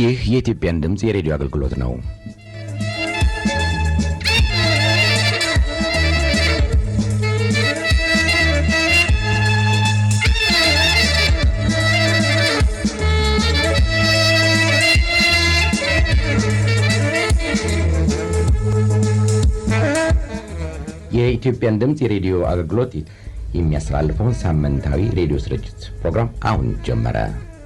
ይህ የኢትዮጵያን ድምፅ የሬዲዮ አገልግሎት ነው። የኢትዮጵያን ድምፅ የሬዲዮ አገልግሎት የሚያስተላልፈውን ሳምንታዊ ሬዲዮ ስርጭት ፕሮግራም አሁን ጀመረ።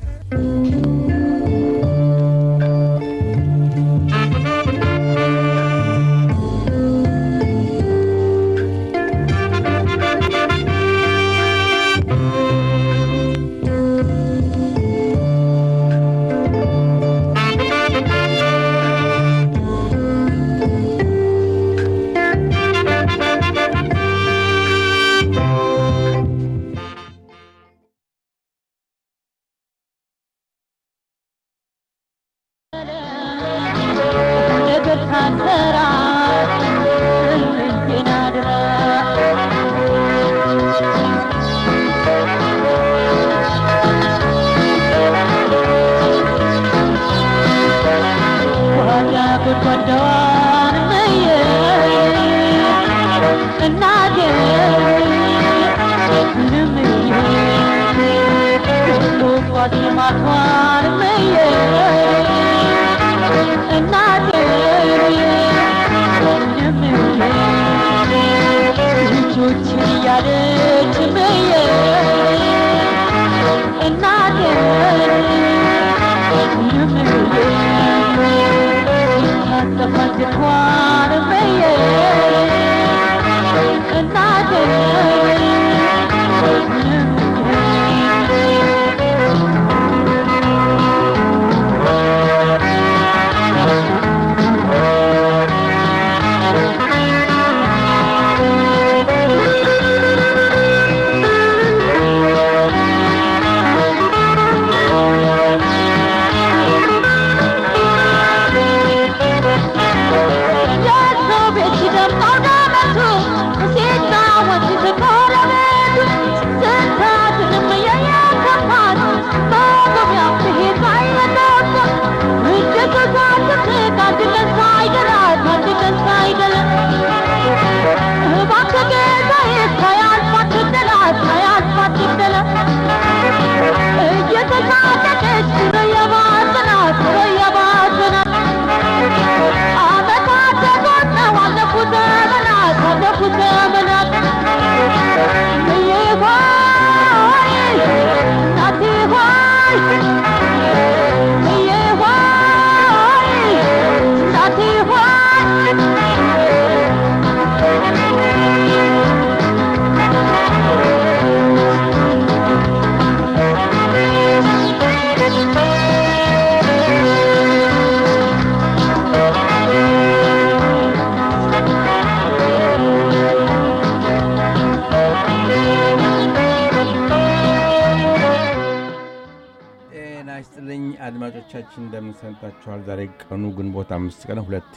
አድማጮቻችን እንደምን ሰንብታችኋል? ዛሬ ቀኑ ግንቦት አምስት ቀን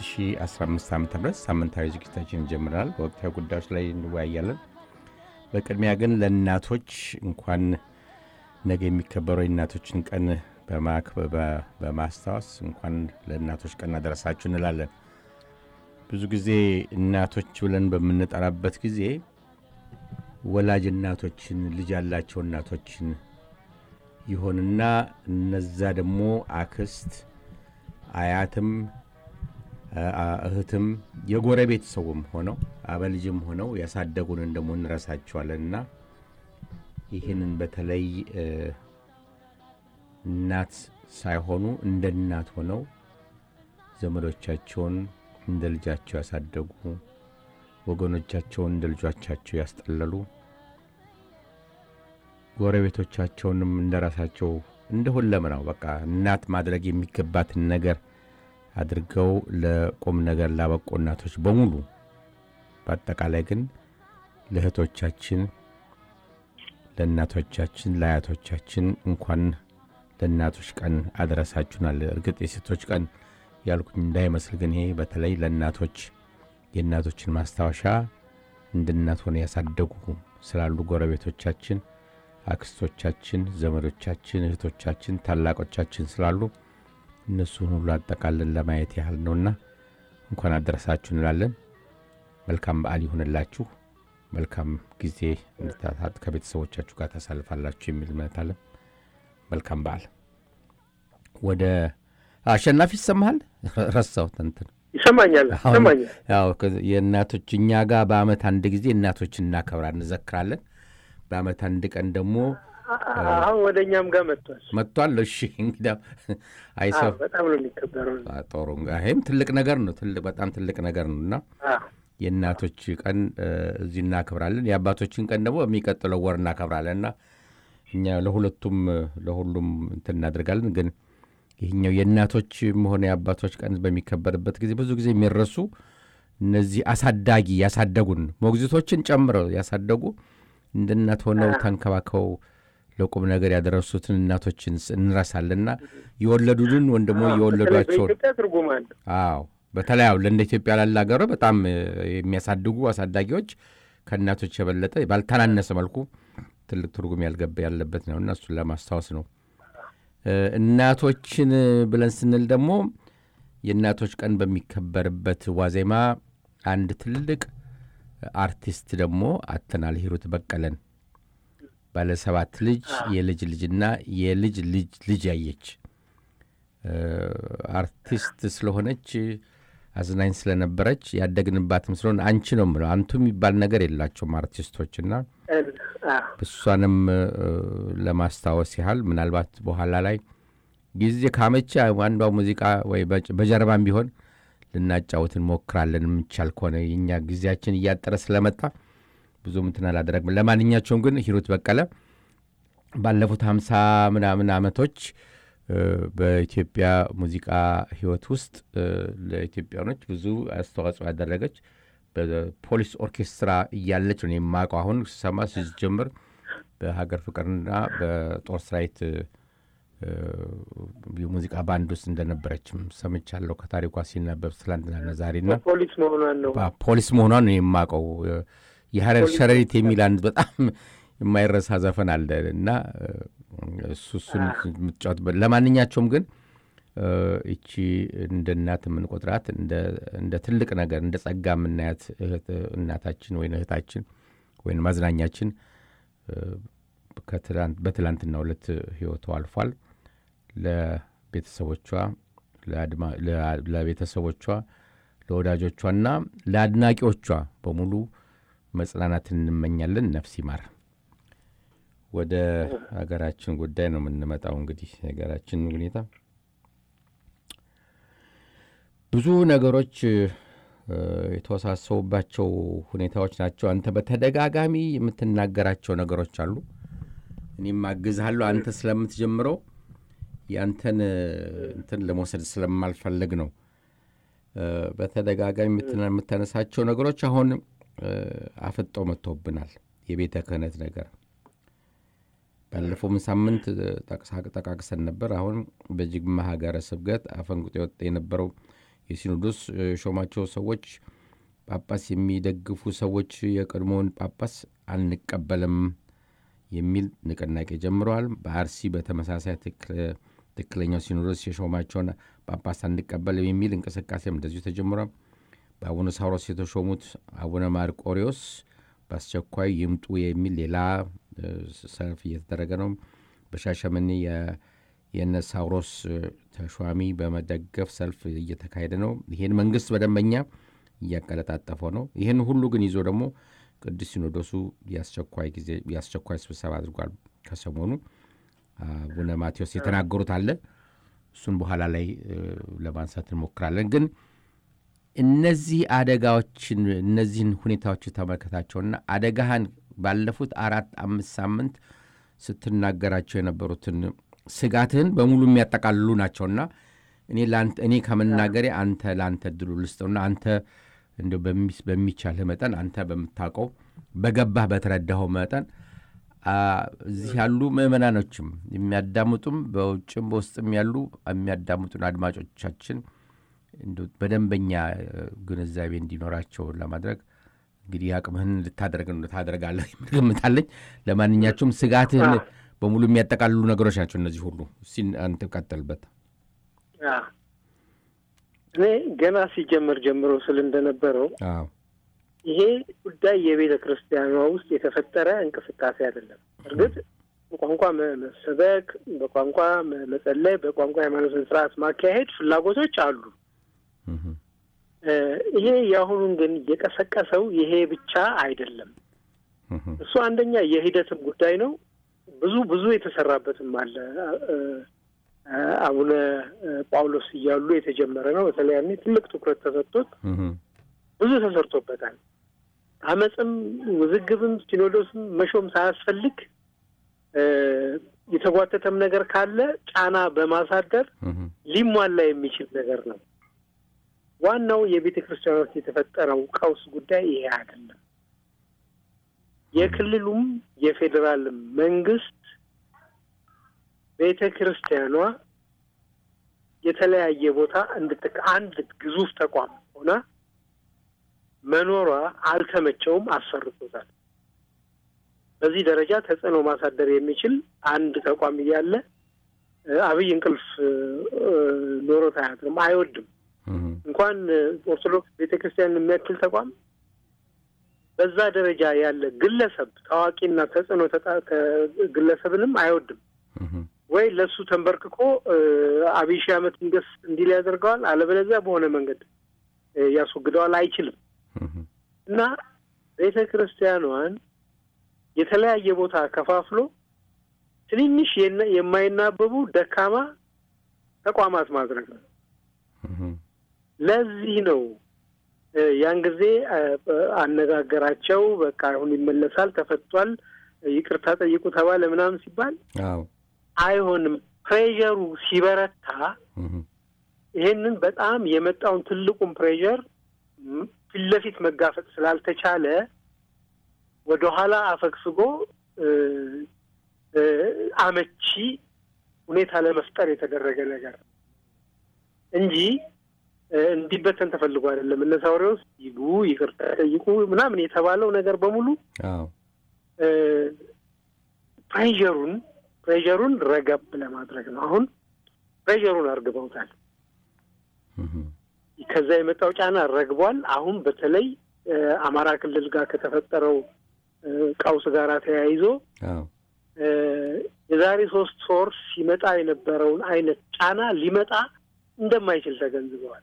2015 ዓ ም ሳምንታዊ ዝግጅታችን ጀምረናል። በወቅታዊ ጉዳዮች ላይ እንወያያለን። በቅድሚያ ግን ለእናቶች እንኳን ነገ የሚከበረው የእናቶችን ቀን በማስታወስ እንኳን ለእናቶች ቀን አደረሳችሁ እንላለን። ብዙ ጊዜ እናቶች ብለን በምንጠራበት ጊዜ ወላጅ እናቶችን ልጅ ያላቸው እናቶችን ይሆንና እነዛ ደግሞ አክስት፣ አያትም፣ እህትም የጎረቤት ሰውም ሆነው አበልጅም ሆነው ያሳደጉንን ደግሞ እንረሳቸዋለንና ይህንን በተለይ እናት ሳይሆኑ እንደ እናት ሆነው ዘመዶቻቸውን እንደ ልጃቸው ያሳደጉ ወገኖቻቸውን እንደ ልጆቻቸው ያስጠለሉ ጎረቤቶቻቸውንም እንደ ራሳቸው እንደ ሁለመናው በቃ እናት ማድረግ የሚገባትን ነገር አድርገው ለቁም ነገር ላበቁ እናቶች በሙሉ በአጠቃላይ ግን ለእህቶቻችን፣ ለእናቶቻችን፣ ለአያቶቻችን እንኳን ለእናቶች ቀን አድረሳችሁናል። እርግጥ የሴቶች ቀን ያልኩኝ እንዳይመስል ግን ይሄ በተለይ ለእናቶች የእናቶችን ማስታወሻ እንደ እናት ሆነ ያሳደጉ ስላሉ ጎረቤቶቻችን፣ አክስቶቻችን፣ ዘመዶቻችን፣ እህቶቻችን፣ ታላቆቻችን ስላሉ እነሱን ሁሉ አጠቃለን ለማየት ያህል ነውና እንኳን አደረሳችሁ እንላለን። መልካም በዓል ይሁንላችሁ። መልካም ጊዜ እንድታሳት ከቤተሰቦቻችሁ ጋር ታሳልፋላችሁ የሚል እምነት አለን። መልካም በዓል። ወደ አሸናፊ ይሰማሃል? ረሳሁት እንትን ይሰማኛል ይሰማኛል። ያው የእናቶች እኛ ጋር በአመት አንድ ጊዜ እናቶች እናከብራ እንዘክራለን። በአመት አንድ ቀን ደግሞ አሁን ወደ እኛም ጋር መጥቷል መጥቷል። እሺ እንግዲህ አይሰው በጣም ነው የሚከበረው። ጦሩ ይህም ትልቅ ነገር ነው። ትልቅ በጣም ትልቅ ነገር ነው እና የእናቶች ቀን እዚህ እናከብራለን። የአባቶችን ቀን ደግሞ በሚቀጥለው ወር እናከብራለን እና እኛ ለሁለቱም ለሁሉም እንትን እናደርጋለን። ግን ይህኛው የእናቶችም ሆነ የአባቶች ቀን በሚከበርበት ጊዜ ብዙ ጊዜ የሚረሱ እነዚህ አሳዳጊ ያሳደጉን ሞግዚቶችን ጨምረው ያሳደጉ እንደ እናት ሆነው ተንከባከው ለቁም ነገር ያደረሱትን እናቶችን እንረሳለንና የወለዱልን ወይም ደግሞ የወለዷቸውን በኢትዮጵያ ትርጉም አለ። አዎ በተለይ አሁን እንደ ኢትዮጵያ ላለ ሀገር በጣም የሚያሳድጉ አሳዳጊዎች ከእናቶች የበለጠ ባልተናነሰ መልኩ ትልቅ ትርጉም ያልገባ ያለበት ነው እና እሱን ለማስታወስ ነው። እናቶችን ብለን ስንል ደግሞ የእናቶች ቀን በሚከበርበት ዋዜማ አንድ ትልቅ አርቲስት ደግሞ አተናል ሂሩት በቀለን ባለሰባት ልጅ የልጅ ልጅና የልጅ ልጅ ልጅ ያየች አርቲስት ስለሆነች አዝናኝ ስለነበረች ያደግንባትም ስለሆነ አንቺ ነው ምለው አንቱ የሚባል ነገር የላቸውም አርቲስቶችና እሷንም ለማስታወስ ያህል ምናልባት በኋላ ላይ ጊዜ ካመቼ አንዷ ሙዚቃ ወይ በጀርባም ቢሆን ልናጫወት እንሞክራለን የምቻል ከሆነ የኛ ጊዜያችን እያጠረ ስለመጣ ብዙም እንትን አላደረግም። ለማንኛቸውም ግን ሂሩት በቀለ ባለፉት ሀምሳ ምናምን ዓመቶች በኢትዮጵያ ሙዚቃ ሕይወት ውስጥ ለኢትዮጵያኖች ብዙ አስተዋጽኦ ያደረገች በፖሊስ ኦርኬስትራ እያለች ነው የማውቀው። አሁን ስሰማ ሲጀምር በሀገር ፍቅርና በጦር ሰራዊት የሙዚቃ ባንድ ውስጥ እንደነበረችም ሰምቻለሁ። ከታሪኳ ሲነበብ ትላንትናና ዛሬና ፖሊስ መሆኗን ነው ፖሊስ መሆኗን ነው የማውቀው። የሀረር ሸረሪት የሚል አንድ በጣም የማይረሳ ዘፈን አለ እና እሱ እሱን የምትጫወትበት ለማንኛቸውም ግን እቺ እንደ እናት የምንቆጥራት እንደ ትልቅ ነገር እንደ ጸጋ የምናያት እናታችን ወይም እህታችን ወይም ማዝናኛችን በትላንትና ሁለት ህይወቱ አልፏል። ለቤተሰቦቿ ለቤተሰቦቿ ለወዳጆቿና ለአድናቂዎቿ በሙሉ መጽናናትን እንመኛለን። ነፍስ ይማር። ወደ ሀገራችን ጉዳይ ነው የምንመጣው። እንግዲህ የሀገራችን ሁኔታ ብዙ ነገሮች የተወሳሰቡባቸው ሁኔታዎች ናቸው። አንተ በተደጋጋሚ የምትናገራቸው ነገሮች አሉ። እኔም አግዝሃለሁ። አንተ ስለምትጀምረው ያንተን እንትን ለመውሰድ ስለማልፈልግ ነው። በተደጋጋሚ የምታነሳቸው ነገሮች አሁን አፍጠው መጥተውብናል። የቤተ ክህነት ነገር ባለፈውም ሳምንት ጠቃቅሰን ነበር። አሁን በጅግማ ሀገረ ስብከት አፈንግጦ የወጣ የነበረው የሲኖዶስ ሾማቸው ሰዎች ጳጳስ የሚደግፉ ሰዎች የቀድሞውን ጳጳስ አንቀበልም የሚል ንቅናቄ ጀምረዋል። በአርሲ በተመሳሳይ ትክክለኛው ሲኖዶስ የሾማቸውን ጳጳስ አንቀበልም የሚል እንቅስቃሴም እንደዚሁ ተጀምሯል። በአቡነ ሳውሮስ የተሾሙት አቡነ ማርቆሪዎስ በአስቸኳይ ይምጡ የሚል ሌላ ሰልፍ እየተደረገ ነው። በሻሸመኔ የነ ሳውሮስ ተሿሚ በመደገፍ ሰልፍ እየተካሄደ ነው። ይህን መንግስት በደንበኛ እያቀለጣጠፈው ነው። ይህን ሁሉ ግን ይዞ ደግሞ ቅዱስ ሲኖዶሱ የአስቸኳይ ጊዜ የአስቸኳይ ስብሰባ አድርጓል። ከሰሞኑ አቡነ ማቴዎስ የተናገሩት አለ። እሱን በኋላ ላይ ለማንሳት እንሞክራለን። ግን እነዚህ አደጋዎችን እነዚህን ሁኔታዎች ተመልከታቸውና አደጋህን ባለፉት አራት አምስት ሳምንት ስትናገራቸው የነበሩትን ስጋትህን በሙሉ የሚያጠቃልሉ ናቸውና እኔ እኔ ከመናገሬ አንተ ለአንተ እድሉ ልስጠውና አንተ እንደ በሚቻልህ መጠን አንተ በምታውቀው በገባህ በተረዳኸው መጠን እዚህ ያሉ ምዕመናኖችም የሚያዳምጡም በውጭም በውስጥም ያሉ የሚያዳምጡን አድማጮቻችን በደንበኛ ግንዛቤ እንዲኖራቸው ለማድረግ እንግዲህ አቅምህን ልታደርግ ታደርጋለህ የምገምታለኝ። ለማንኛቸውም ስጋትህን በሙሉ የሚያጠቃልሉ ነገሮች ናቸው እነዚህ ሁሉ። እስኪ አንተ ቀጥልበት። አዎ። እኔ ገና ሲጀመር ጀምሮ ስል እንደነበረው አዎ ይሄ ጉዳይ የቤተ ክርስቲያኗ ውስጥ የተፈጠረ እንቅስቃሴ አይደለም። እርግጥ በቋንቋ መ- መሰበክ፣ በቋንቋ መ- መጸለይ፣ በቋንቋ ሃይማኖትን ስርዓት ማካሄድ ፍላጎቶች አሉ። እህ፣ እ፣ ይሄ የአሁኑን ግን እየቀሰቀሰው ይሄ ብቻ አይደለም። እህ፣ እሱ አንደኛ የሂደትም ጉዳይ ነው። ብዙ ብዙ የተሰራበትም አለ። እ፣ እ፣ አቡነ እ፣ ጳውሎስ እያሉ የተጀመረ ነው። በተለይ ያኔ ትልቅ ትኩረት ተሰጥቶት እህ፣ ብዙ ተሰርቶበታል። አመፅም ውዝግብም ሲኖዶስም መሾም ሳያስፈልግ እ፣ የተጓተተም ነገር ካለ ጫና በማሳደር እህ፣ ሊሟላ የሚችል ነገር ነው። ዋናው የቤተ ክርስቲያን ውስጥ የተፈጠረው ቀውስ ጉዳይ ይሄ አይደለም። የክልሉም የፌዴራልም መንግስት ቤተ ክርስቲያኗ የተለያየ ቦታ እንድትክ አንድ ግዙፍ ተቋም ሆና መኖሯ አልተመቸውም፣ አሰርቶታል። በዚህ ደረጃ ተጽዕኖ ማሳደር የሚችል አንድ ተቋም እያለ እ፣ አብይ እንቅልፍ እ፣ እ፣ ኖሮት አያድርም፣ አይወድም። እህ፣ እንኳን እ፣ ኦርቶዶክስ ቤተ ክርስቲያን የሚያክል ተቋም በዛ ደረጃ ያለ ግለሰብ ታዋቂና ተጽዕኖ ተጣ- ተ- ግለሰብንም አይወድም። እህ፣ ወይ ለእሱ ተንበርክኮ እ፣ አብይ ሺህ ዓመት እንገስ እንዲል ያደርገዋል፣ አለበለዚያ በሆነ መንገድ እ፣ ያስወግደዋል። አይችልም እህ፣ እና ቤተ ክርስቲያኗን የተለያየ ቦታ ከፋፍሎ ትንንሽ የነ- የማይናበቡ ደካማ ተቋማት ማድረግ ነው። እህ፣ ለዚህ ነው እ፣ ያን ጊዜ እ፣ አነጋገራቸው በቃ አሁን ይመለሳል፣ ተፈቷል፣ ይቅርታ ጠይቁ ተባለ ምናምን ሲባል አዎ አይሆንም። ፕሬዠሩ ሲበረታ እህ፣ ይሄንን በጣም የመጣውን ትልቁን ፕሬዠር ም- ፊት ለፊት መጋፈጥ ስላልተቻለ ወደኋላ አፈግፍጎ እ፣ እ፣ አመቺ ሁኔታ ለመፍጠር የተደረገ ነገር ነው እንጂ እ፣ እንዲበተን ተፈልጎ አይደለም። እነ ሳውሪዎስ ይሉ ይቅርታ ጠይቁ ምናምን የተባለው ነገር በሙሉ አዎ እ፣ ፕሬዠሩን ፕሬዠሩን ረገብ ለማድረግ ነው። አሁን ፕሬዠሩን አርግበውታል። እህ፣ ከዛ የመጣው ጫና ረግቧል። አሁን በተለይ እ፣ አማራ ክልል ጋር ከተፈጠረው እ፣ ቀውስ ጋር ተያይዞ አዎ እ፣ የዛሬ ሶስት ወር ሲመጣ የነበረውን አይነት ጫና ሊመጣ እንደማይችል ተገንዝበዋል።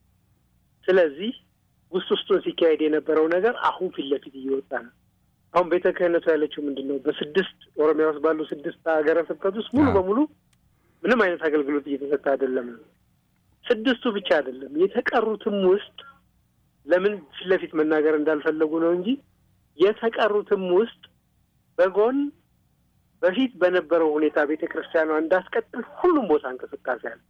ስለዚህ ውስጥ ውስጡን ሲካሄድ የነበረው ነገር አሁን ፊት ለፊት እየወጣ ነው። አሁን ቤተ ክህነቱ ያለችው ምንድን ነው? በስድስት ኦሮሚያ ውስጥ ባሉ ስድስት ሀገረ ስብከት ውስጥ ሙሉ አዎ። በሙሉ ምንም አይነት አገልግሎት እየተሰጠ አይደለም ነው። ስድስቱ ብቻ አይደለም የተቀሩትም ውስጥ ለምን ፊት ለፊት መናገር እንዳልፈለጉ ነው እንጂ የተቀሩትም ውስጥ በጎን በፊት በነበረው ሁኔታ ቤተ ክርስቲያኗ እንዳስቀጥል ሁሉም ቦታ እንቅስቃሴ አለ።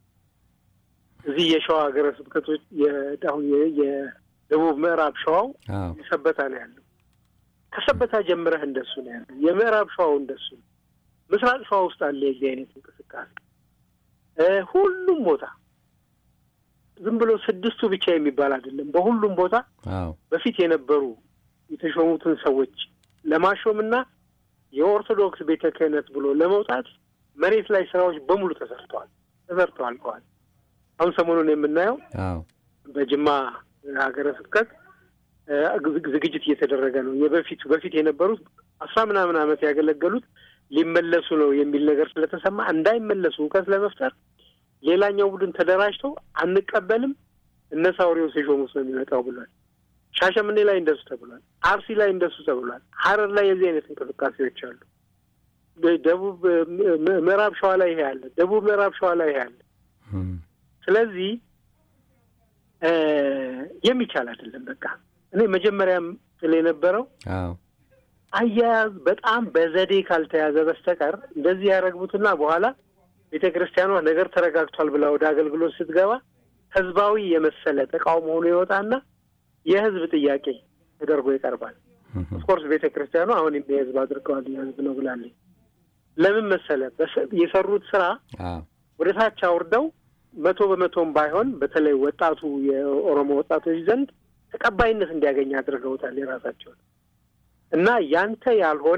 እዚህ የሸዋ ሀገረ ስብከቶች የ- አሁን የ- የደቡብ ምዕራብ ሸዋው አዎ ሰበታ ነው ያለው። ከሰበታ ጀምረህ እንደሱ ነው ያለው። የምዕራብ ሸዋው እንደሱ ነው። ምስራቅ ሸዋ ውስጥ አለ የዚህ አይነት እንቅስቃሴ እ ሁሉም ቦታ ዝም ብሎ ስድስቱ ብቻ የሚባል አይደለም። በሁሉም ቦታ አዎ በፊት የነበሩ የተሾሙትን ሰዎች ለማሾምና የኦርቶዶክስ ቤተ ክህነት ብሎ ለመውጣት መሬት ላይ ስራዎች በሙሉ ተሰርተዋል ተሰርተው አልቀዋል። አሁን ሰሞኑን የምናየው አዎ በጅማ ሀገረ ስብከት እ ዝግ- ዝግጅት እየተደረገ ነው። የበፊቱ በፊት የነበሩት አስራ ምናምን ዓመት ያገለገሉት ሊመለሱ ነው የሚል ነገር ስለተሰማ እንዳይመለሱ እውቀት ለመፍጠር ሌላኛው ቡድን ተደራጅተው አንቀበልም እነ ሳውሪዎስ የሾሙት ነው የሚመጣው ብሏል። ሻሸምኔ ላይ እንደሱ ተብሏል። አርሲ ላይ እንደሱ ተብሏል። ሀረር ላይ የዚህ አይነት እንቅስቃሴዎች አሉ። ደ- ደቡብ ም- ም- ምዕራብ ሸዋ ላይ ይሄ አለ። ደቡብ ምዕራብ ሸዋ ላይ ይሄ አለ። እም፣ ስለዚህ እ የሚቻል አይደለም። በቃ እኔ መጀመሪያም ስለ የነበረው አዎ አያያዝ በጣም በዘዴ ካልተያዘ በስተቀር እንደዚህ ያረግቡትና በኋላ ቤተ ክርስቲያኗ ነገር ተረጋግቷል ብላ ወደ አገልግሎት ስትገባ ህዝባዊ የመሰለ ተቃውሞ ሆኖ ይወጣና የህዝብ ጥያቄ ተደርጎ ይቀርባል። እም፣ ኦፍኮርስ ቤተ ክርስቲያኗ አሁን የህዝብ አድርገዋል የህዝብ ነው ብላለች። ለምን መሰለ በስ- የሰሩት ስራ አዎ ወደ ታች አውርደው መቶ በመቶም ባይሆን በተለይ ወጣቱ የኦሮሞ ወጣቶች ዘንድ ተቀባይነት እንዲያገኝ አድርገውታል የራሳቸውን እና ያንተ ያልሆነ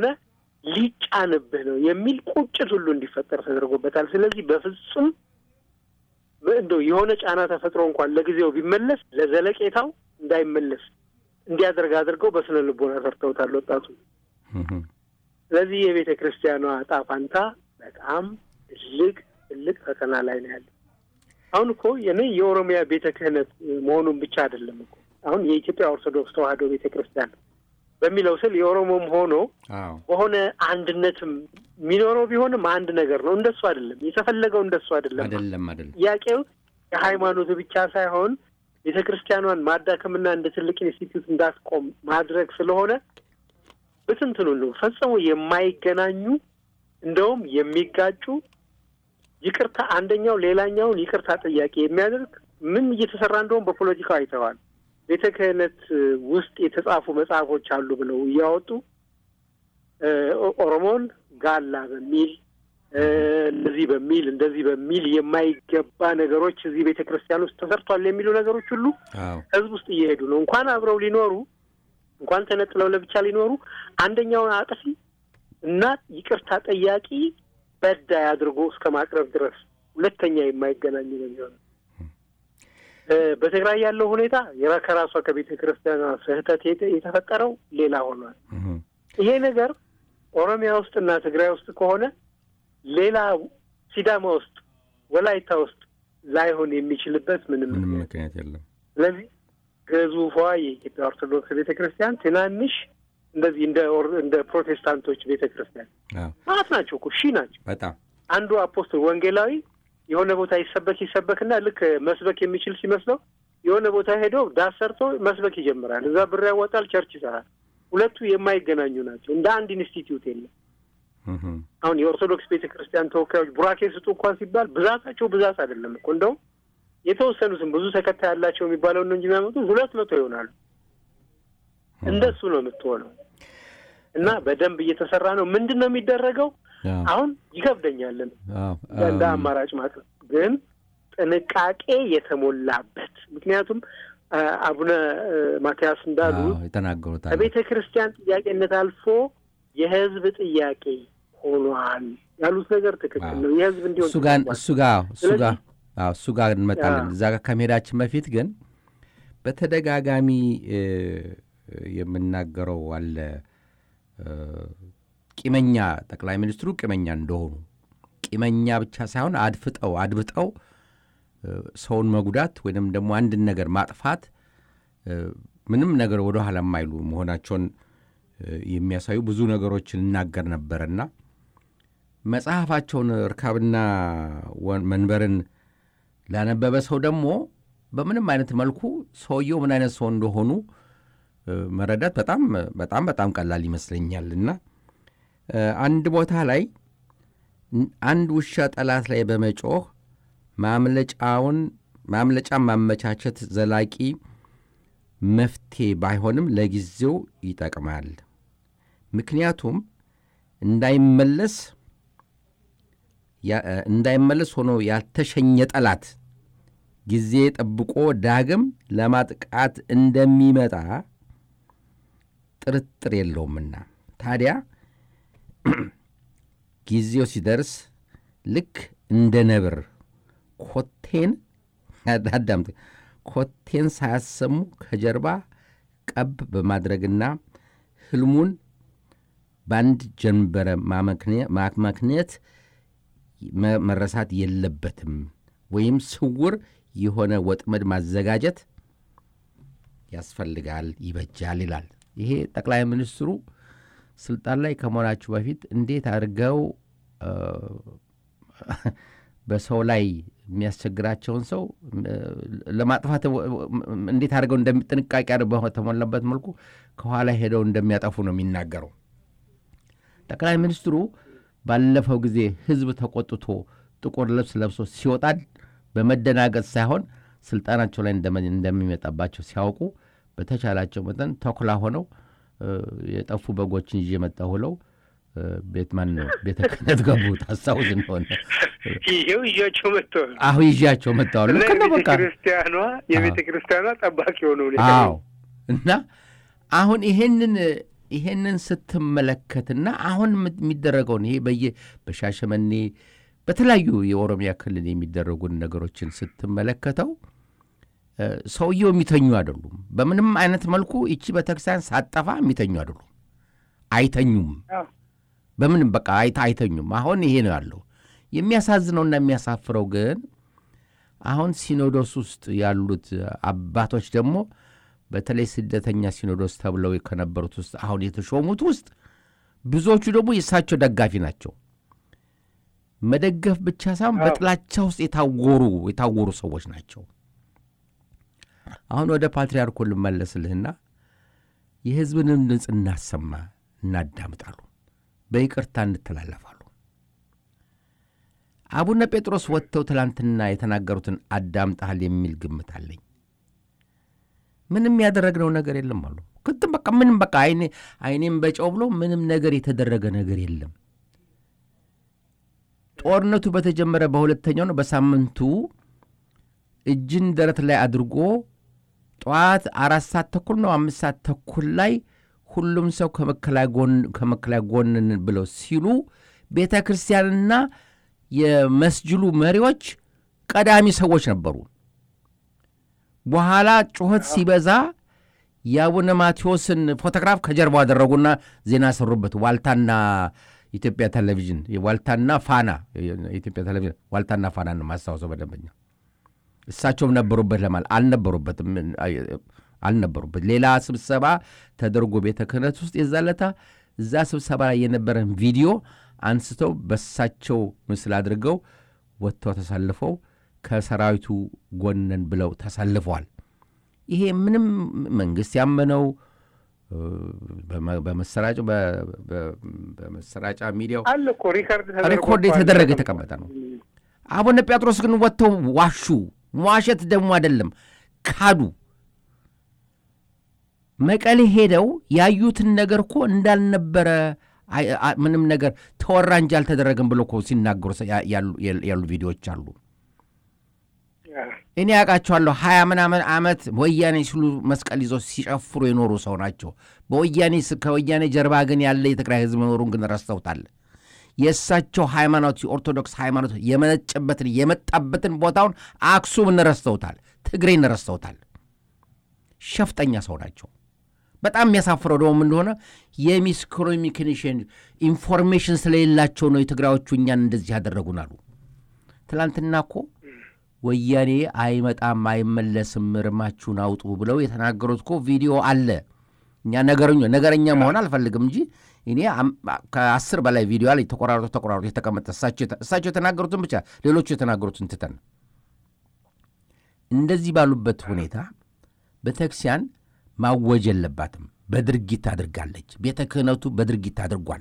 ሊጫንብህ ነው የሚል ቁጭት ሁሉ እንዲፈጠር ተደርጎበታል። ስለዚህ በፍጹም እንደው የሆነ ጫና ተፈጥሮ እንኳን ለጊዜው ቢመለስ ለዘለቄታው እንዳይመለስ እንዲያደርግ አድርገው በስነ ልቦና ሰርተውታል ወጣቱ። ስለዚህ የቤተ ክርስቲያኗ ዕጣ ፋንታ በጣም ትልቅ ትልቅ ፈተና ላይ ነው ያለ። አሁን እኮ እኔ የኦሮሚያ ቤተ ክህነት መሆኑን ብቻ አይደለም እኮ አሁን የኢትዮጵያ ኦርቶዶክስ ተዋሕዶ ቤተ ክርስቲያን በሚለው ስል የኦሮሞም ሆኖ በሆነ አንድነትም የሚኖረው ቢሆንም አንድ ነገር ነው። እንደሱ አይደለም የተፈለገው፣ እንደሱ አይደለም አይደለም አይደለም። ጥያቄው የሃይማኖቱ ብቻ ሳይሆን ቤተ ክርስቲያኗን ማዳከምና እንደ ትልቅ ኢንስቲትዩት እንዳትቆም ማድረግ ስለሆነ ብትንትኑ ነው ፈጽሞ የማይገናኙ እንደውም የሚጋጩ ይቅርታ አንደኛው ሌላኛውን ይቅርታ ጥያቄ የሚያደርግ ምን እየተሰራ እንደውም በፖለቲካው አይተዋል። ቤተ ክህነት ውስጥ የተጻፉ መጽሐፎች አሉ ብለው እያወጡ ኦሮሞን ጋላ በሚል እንደዚህ በሚል እንደዚህ በሚል የማይገባ ነገሮች እዚህ ቤተ ክርስቲያን ውስጥ ተሰርቷል የሚሉ ነገሮች ሁሉ ሕዝብ ውስጥ እየሄዱ ነው። እንኳን አብረው ሊኖሩ እንኳን ተነጥለው ለብቻ ሊኖሩ አንደኛውን አጥፊ እና ይቅርታ ጠያቂ በዳይ አድርጎ እስከ ማቅረብ ድረስ ሁለተኛ የማይገናኙ ነው የሚሆነው። በትግራይ ያለው ሁኔታ ከራሷ ከቤተ ክርስቲያኗ ስህተት የተፈጠረው ሌላ ሆኗል። ይሄ ነገር ኦሮሚያ ውስጥና ትግራይ ውስጥ ከሆነ ሌላ ሲዳማ ውስጥ፣ ወላይታ ውስጥ ላይሆን የሚችልበት ምንም ምክንያት የለም። ስለዚህ ግዙፏ የኢትዮጵያ ኦርቶዶክስ ቤተ ክርስቲያን ትናንሽ እንደዚህ እንደ እንደ ፕሮቴስታንቶች ቤተ ክርስቲያን ማለት ናቸው እኮ ሺህ ናቸው። በጣም አንዱ አፖስትል ወንጌላዊ የሆነ ቦታ ይሰበክ ይሰበክና ልክ መስበክ የሚችል ሲመስለው የሆነ ቦታ ሄዶ ዳስ ሰርቶ መስበክ ይጀምራል። እዛ ብር ያወጣል፣ ቸርች ይሰራል። ሁለቱ የማይገናኙ ናቸው። እንደ አንድ ኢንስቲትዩት የለም። አሁን የኦርቶዶክስ ቤተ ክርስቲያን ተወካዮች ቡራኬ ስጡ እንኳን ሲባል ብዛታቸው ብዛት አይደለም እኮ እንደውም የተወሰኑትም ብዙ ተከታይ ያላቸው የሚባለውን ነው እንጂ የሚያመጡት ሁለት መቶ ይሆናሉ። እንደሱ ነው የምትሆነው። እና በደንብ እየተሰራ ነው። ምንድን ነው የሚደረገው? አሁን ይከብደኛልን እንደ አማራጭ ማቅረብ ግን ጥንቃቄ የተሞላበት ምክንያቱም አቡነ ማትያስ እንዳሉ የተናገሩት ከቤተ ክርስቲያን ጥያቄነት አልፎ የሕዝብ ጥያቄ ሆኗል ያሉት ነገር ትክክል ነው። የሕዝብ እንዲሆን እሱ ጋር እሱ ጋር እሱ ጋር እሱ ጋር እንመጣለን። እዛ ጋር ከመሄዳችን በፊት ግን በተደጋጋሚ የምናገረው አለ ቂመኛ ጠቅላይ ሚኒስትሩ ቂመኛ እንደሆኑ ቂመኛ ብቻ ሳይሆን አድፍጠው አድብጠው ሰውን መጉዳት ወይንም ደግሞ አንድን ነገር ማጥፋት ምንም ነገር ወደ ኋላ የማይሉ መሆናቸውን የሚያሳዩ ብዙ ነገሮችን እናገር ነበረና መጽሐፋቸውን እርካብና መንበርን ላነበበ ሰው ደግሞ በምንም አይነት መልኩ ሰውየው ምን አይነት ሰው እንደሆኑ መረዳት በጣም በጣም በጣም ቀላል ይመስለኛል። እና አንድ ቦታ ላይ አንድ ውሻ ጠላት ላይ በመጮህ ማምለጫውን ማምለጫ ማመቻቸት ዘላቂ መፍትሄ ባይሆንም ለጊዜው ይጠቅማል። ምክንያቱም እንዳይመለስ እንዳይመለስ ሆኖ ያልተሸኘ ጠላት ጊዜ ጠብቆ ዳግም ለማጥቃት እንደሚመጣ ጥርጥር የለውምና ታዲያ ጊዜው ሲደርስ ልክ እንደ ነብር ኮቴን አዳምጥ ኮቴን ሳያሰሙ ከጀርባ ቀብ በማድረግና ህልሙን በአንድ ጀንበረ ማክመክንየት መረሳት የለበትም ወይም ስውር የሆነ ወጥመድ ማዘጋጀት ያስፈልጋል፣ ይበጃል ይላል። ይሄ ጠቅላይ ሚኒስትሩ ስልጣን ላይ ከመሆናችሁ በፊት እንዴት አድርገው በሰው ላይ የሚያስቸግራቸውን ሰው ለማጥፋት እንዴት አድርገው ጥንቃቄ በተሞላበት መልኩ ከኋላ ሄደው እንደሚያጠፉ ነው የሚናገረው። ጠቅላይ ሚኒስትሩ ባለፈው ጊዜ ህዝብ ተቆጥቶ ጥቁር ልብስ ለብሶ ሲወጣል በመደናገጥ ሳይሆን ስልጣናቸው ላይ እንደሚመጣባቸው ሲያውቁ በተቻላቸው መጠን ተኩላ ሆነው የጠፉ በጎችን ይዤ መጣሁ ብለው ቤት ማን ነው ቤተ ክህነት ገቡ። ታስታውስ እንደሆነ ይሄው ይዣቸው መጥተዋል። አሁ ይዣቸው መጥተዋል። ልክ ነው። በቃ ክርስቲያኗ የቤተ ክርስቲያኗ ጠባቂ ሆነው አዎ። እና አሁን ይሄንን ይሄንን ስትመለከትና አሁን የሚደረገውን ይሄ በየ በሻሸመኔ በተለያዩ የኦሮሚያ ክልል የሚደረጉን ነገሮችን ስትመለከተው ሰውየው የሚተኙ አይደሉም። በምንም አይነት መልኩ ይቺ ቤተክርስቲያን ሳጠፋ የሚተኙ አይደሉም። አይተኙም። በምንም በቃ አይታ አይተኙም። አሁን ይሄ ነው ያለው። የሚያሳዝነውና የሚያሳፍረው ግን አሁን ሲኖዶስ ውስጥ ያሉት አባቶች ደግሞ በተለይ ስደተኛ ሲኖዶስ ተብለው ከነበሩት ውስጥ አሁን የተሾሙት ውስጥ ብዙዎቹ ደግሞ የእሳቸው ደጋፊ ናቸው። መደገፍ ብቻ ሳይሆን በጥላቻ ውስጥ የታወሩ የታወሩ ሰዎች ናቸው። አሁን ወደ ፓትርያርኩ ልመለስልህና የሕዝብንም ድምፅ እናሰማ፣ እናዳምጣሉ፣ በይቅርታ እንተላለፋሉ። አቡነ ጴጥሮስ ወጥተው ትላንትና የተናገሩትን አዳምጠሃል የሚል ግምት አለኝ። ምንም ያደረግነው ነገር የለም አሉ። ክትም በቃ ምንም በቃ አይኔም በጨው ብሎ ምንም ነገር የተደረገ ነገር የለም። ጦርነቱ በተጀመረ በሁለተኛው ነው በሳምንቱ እጅን ደረት ላይ አድርጎ ጠዋት አራት ሰዓት ተኩል ነው አምስት ሰዓት ተኩል ላይ ሁሉም ሰው ከመከላያ ጎንን ብለው ሲሉ ቤተ ክርስቲያንና የመስጅሉ መሪዎች ቀዳሚ ሰዎች ነበሩ። በኋላ ጩኸት ሲበዛ የአቡነ ማቴዎስን ፎቶግራፍ ከጀርባው አደረጉና ዜና ሰሩበት። ዋልታና ኢትዮጵያ ቴሌቪዥን ዋልታና ፋና ኢትዮጵያ ቴሌቪዥን ዋልታና ፋና ነው ማስታወሰው በደንበኛ እሳቸውም ነበሩበት ለማለት አልነበሩበትም አልነበሩበት ሌላ ስብሰባ ተደርጎ ቤተ ክህነት ውስጥ የዛለታ እዛ ስብሰባ ላይ የነበረን ቪዲዮ አንስተው በሳቸው ምስል አድርገው ወጥተው ተሰልፈው ከሰራዊቱ ጎነን ብለው ተሰልፈዋል። ይሄ ምንም መንግስት ያመነው በመሰራጫ ሚዲያው አለ እኮ ሪከርድ ሪኮርድ የተደረገ የተቀመጠ ነው። አቡነ ጴጥሮስ ግን ወጥተው ዋሹ። መዋሸት ደግሞ አይደለም ካዱ። መቀሌ ሄደው ያዩትን ነገር እኮ እንዳልነበረ ምንም ነገር ተወራ እንጂ አልተደረገም ብሎ እኮ ሲናገሩ ያሉ ቪዲዮዎች አሉ። እኔ ያውቃቸዋለሁ። ሀያ ምናምን ዓመት ወያኔ ሲሉ መስቀል ይዘው ሲጨፍሩ የኖሩ ሰው ናቸው። በወያኔ ከወያኔ ጀርባ ግን ያለ የትግራይ ሕዝብ መኖሩን ግን ረስተውታል። የእሳቸው ሃይማኖት የኦርቶዶክስ ሃይማኖት የመነጨበትን የመጣበትን ቦታውን አክሱምን ረስተውታል። ትግሬን ረስተውታል። ሸፍጠኛ ሰው ናቸው። በጣም የሚያሳፍረው ደግሞ እንደሆነ የሚስ ኮሚኒኬሽን ኢንፎርሜሽን ስለሌላቸው ነው የትግራዮቹ እኛን እንደዚህ ያደረጉን አሉ። ትላንትና እኮ ወያኔ አይመጣም አይመለስም፣ እርማችሁን አውጡ ብለው የተናገሩት እኮ ቪዲዮ አለ። እኛ ነገረኛ ነገረኛ መሆን አልፈልግም እንጂ እኔ ከአስር በላይ ቪዲዮ ላይ ተቆራርጦ ተቆራርጦ የተቀመጠ እሳቸው የተናገሩትን ብቻ ሌሎቹ የተናገሩትን ትተን እንደዚህ ባሉበት ሁኔታ ቤተክርስቲያን ማወጅ የለባትም። በድርጊት አድርጋለች። ቤተ ክህነቱ በድርጊት አድርጓል።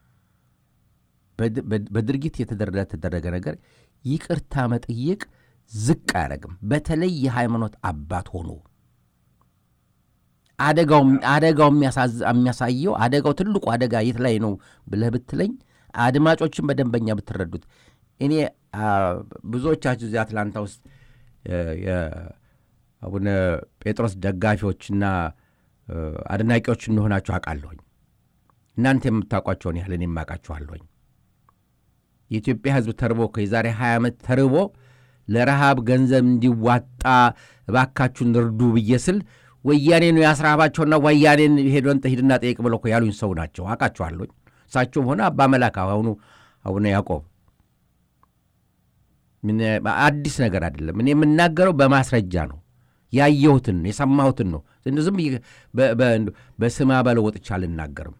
በድርጊት የተደረገ ነገር ይቅርታ መጠየቅ ዝቅ አያደርግም። በተለይ የሃይማኖት አባት ሆኖ አደጋው የሚያሳየው አደጋው ትልቁ አደጋ የት ላይ ነው ብለህ ብትለኝ አድማጮችን በደንበኛ ብትረዱት እኔ ብዙዎቻችሁ እዚህ አትላንታ ውስጥ የአቡነ ጴጥሮስ ደጋፊዎችና አድናቂዎች እንደሆናችሁ አውቃለሁኝ። እናንተ የምታውቋቸውን ያህል እኔ የማውቃችኋለሁኝ። የኢትዮጵያ ሕዝብ ተርቦ የዛሬ 20 ዓመት ተርቦ ለረሃብ ገንዘብ እንዲዋጣ እባካችሁን እርዱ ብዬ ስል ወያኔ ነው ያስራባቸውና ወያኔን ሄዶን ሂድና ጠይቅ ብለው እኮ ያሉኝ ሰው ናቸው። አውቃችኋለሁኝ። እሳቸውም ሆነ አባ መላክ አሁኑ አቡነ ያዕቆብ አዲስ ነገር አይደለም። እኔ የምናገረው በማስረጃ ነው። ያየሁትን ነው፣ የሰማሁትን ነው። ዝም በስማ በለው ወጥቻ አልናገርም።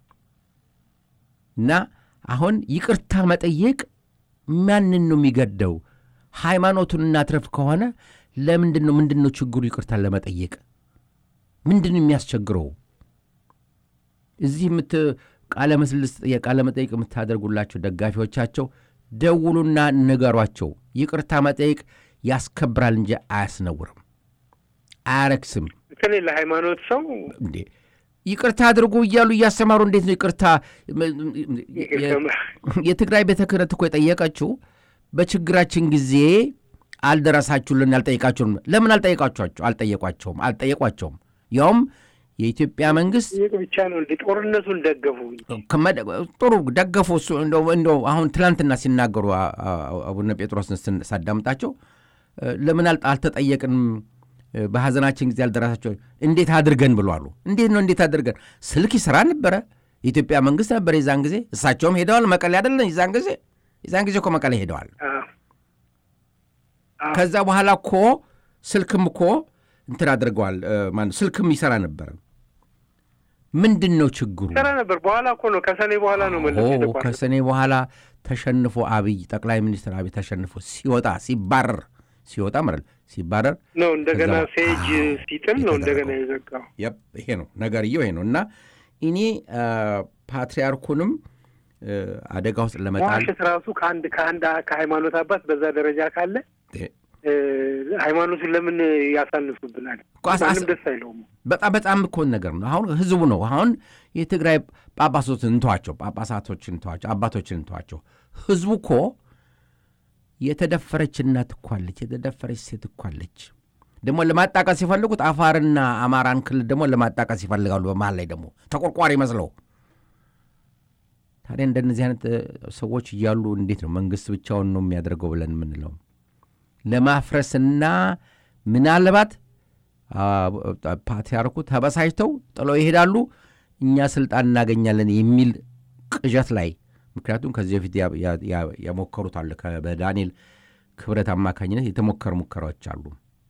እና አሁን ይቅርታ መጠየቅ ማንን ነው የሚገደው? ሃይማኖቱን እናትረፍ ከሆነ ለምንድን ነው ምንድን ነው ችግሩ? ይቅርታን ለመጠየቅ ምንድን ነው የሚያስቸግረው? እዚህ የምት ቃለ ምስልስ የቃለ መጠይቅ የምታደርጉላቸው ደጋፊዎቻቸው ደውሉና ንገሯቸው። ይቅርታ መጠየቅ ያስከብራል እንጂ አያስነውርም፣ አያረክስም። በተለይ ለሃይማኖት ሰው እንዴ ይቅርታ አድርጎ እያሉ እያስተማሩ እንዴት ነው ይቅርታ? የትግራይ ቤተ ክህነት እኮ የጠየቀችው በችግራችን ጊዜ አልደረሳችሁልን፣ አልጠየቃችሁም። ለምን አልጠየቃችኋቸው? አልጠየቋቸውም አልጠየቋቸውም። ያውም የኢትዮጵያ መንግስት ይህ ብቻ ነው እንደ ጦርነቱን ደገፉ። ከመደ- ጥሩ ደገፉ። እሱ እንደው እንደው አሁን ትናንትና ሲናገሩ አ- አ- አቡነ ጴጥሮስን ስን- ሳዳምጣቸው እ፣ ለምን አል- አልተጠየቅንም እ፣ በሐዘናችን ጊዜ ያልደረሳቸው እንዴት አድርገን ብሎ አሉ። እንዴት ነው እንዴት አድርገን? ስልክ ይሰራ ነበረ። የኢትዮጵያ መንግስት ነበር የዛን ጊዜ። እሳቸውም ሄደዋል መቀሌ አይደለን የዛን ጊዜ የዛን ጊዜ እኮ መቀሌ ሄደዋል። አዎ። አዎ። ከዛ በኋላ እኮ ስልክም እኮ እንትን አድርገዋል። እ፣ ማነው ስልክም ይሰራ ነበረ። ምንድን ነው ችግሩ? ሰራ ነበር። በኋላ እኮ ነው ከሰኔ በኋላ ነው መለስ ኦ የተቋረጠው። ከሰኔ በኋላ ተሸንፎ አብይ ጠቅላይ ሚኒስትር አብይ ተሸንፎ ሲወጣ ሲባረር ሲወጣ ማለት ነው ሲባረር ነው እንደገና ከዛ- ሴጅ አዎ፣ ሲጥል ነው እንደገና የተደረገው። የዘጋው። የፕ ይሄ ነው ነገርየው ይሄ ነው እና እኔ አ፣ ፓትርያርኩንም እ፣ አደጋ ውስጥ ለመጣል መዋሸት ራሱ ከአንድ ከአንድ ከሃይማኖት አባት በዛ ደረጃ ካለ እ፣ እ፣ ሃይማኖቱን ለምን ያሳንሱብናል? እኮ አስ- ማንም አስ- ደስ አይለውም። በጣም በጣም እኮ ነገር ነው። አሁን ህዝቡ ነው አሁን የትግራይ ጳጳሶችን እንተዋቸው፣ ጳጳሳቶችን እንተዋቸው፣ አባቶችን እንተዋቸው። ህዝቡ እኮ የተደፈረች እናት እኮ አለች፣ የተደፈረች ሴት እኮ አለች። ደግሞ ለማጣቀስ ሲፈልጉት አፋርና አማራን ክልል ደግሞ ለማጣቀስ ይፈልጋሉ። በመሀል ላይ ደግሞ ተቆርቋሪ መስለው ታዲያ እንደነዚህ አይነት እ፣ ሰዎች እያሉ እንዴት ነው መንግስት ብቻውን ነው የሚያደርገው ብለን የምንለው? ለማፍረስና ምናልባት አ፣ ፓትርያርኩ ተበሳጭተው ጥለው ይሄዳሉ፣ እኛ ስልጣን እናገኛለን የሚል ቅዠት ላይ ምክንያቱም ከዚህ በፊት ያ- ያ- ያ- ያሞከሩት አለ ከ- በዳንኤል ክብረት አማካኝነት የተሞከሩ ሙከራዎች አሉ።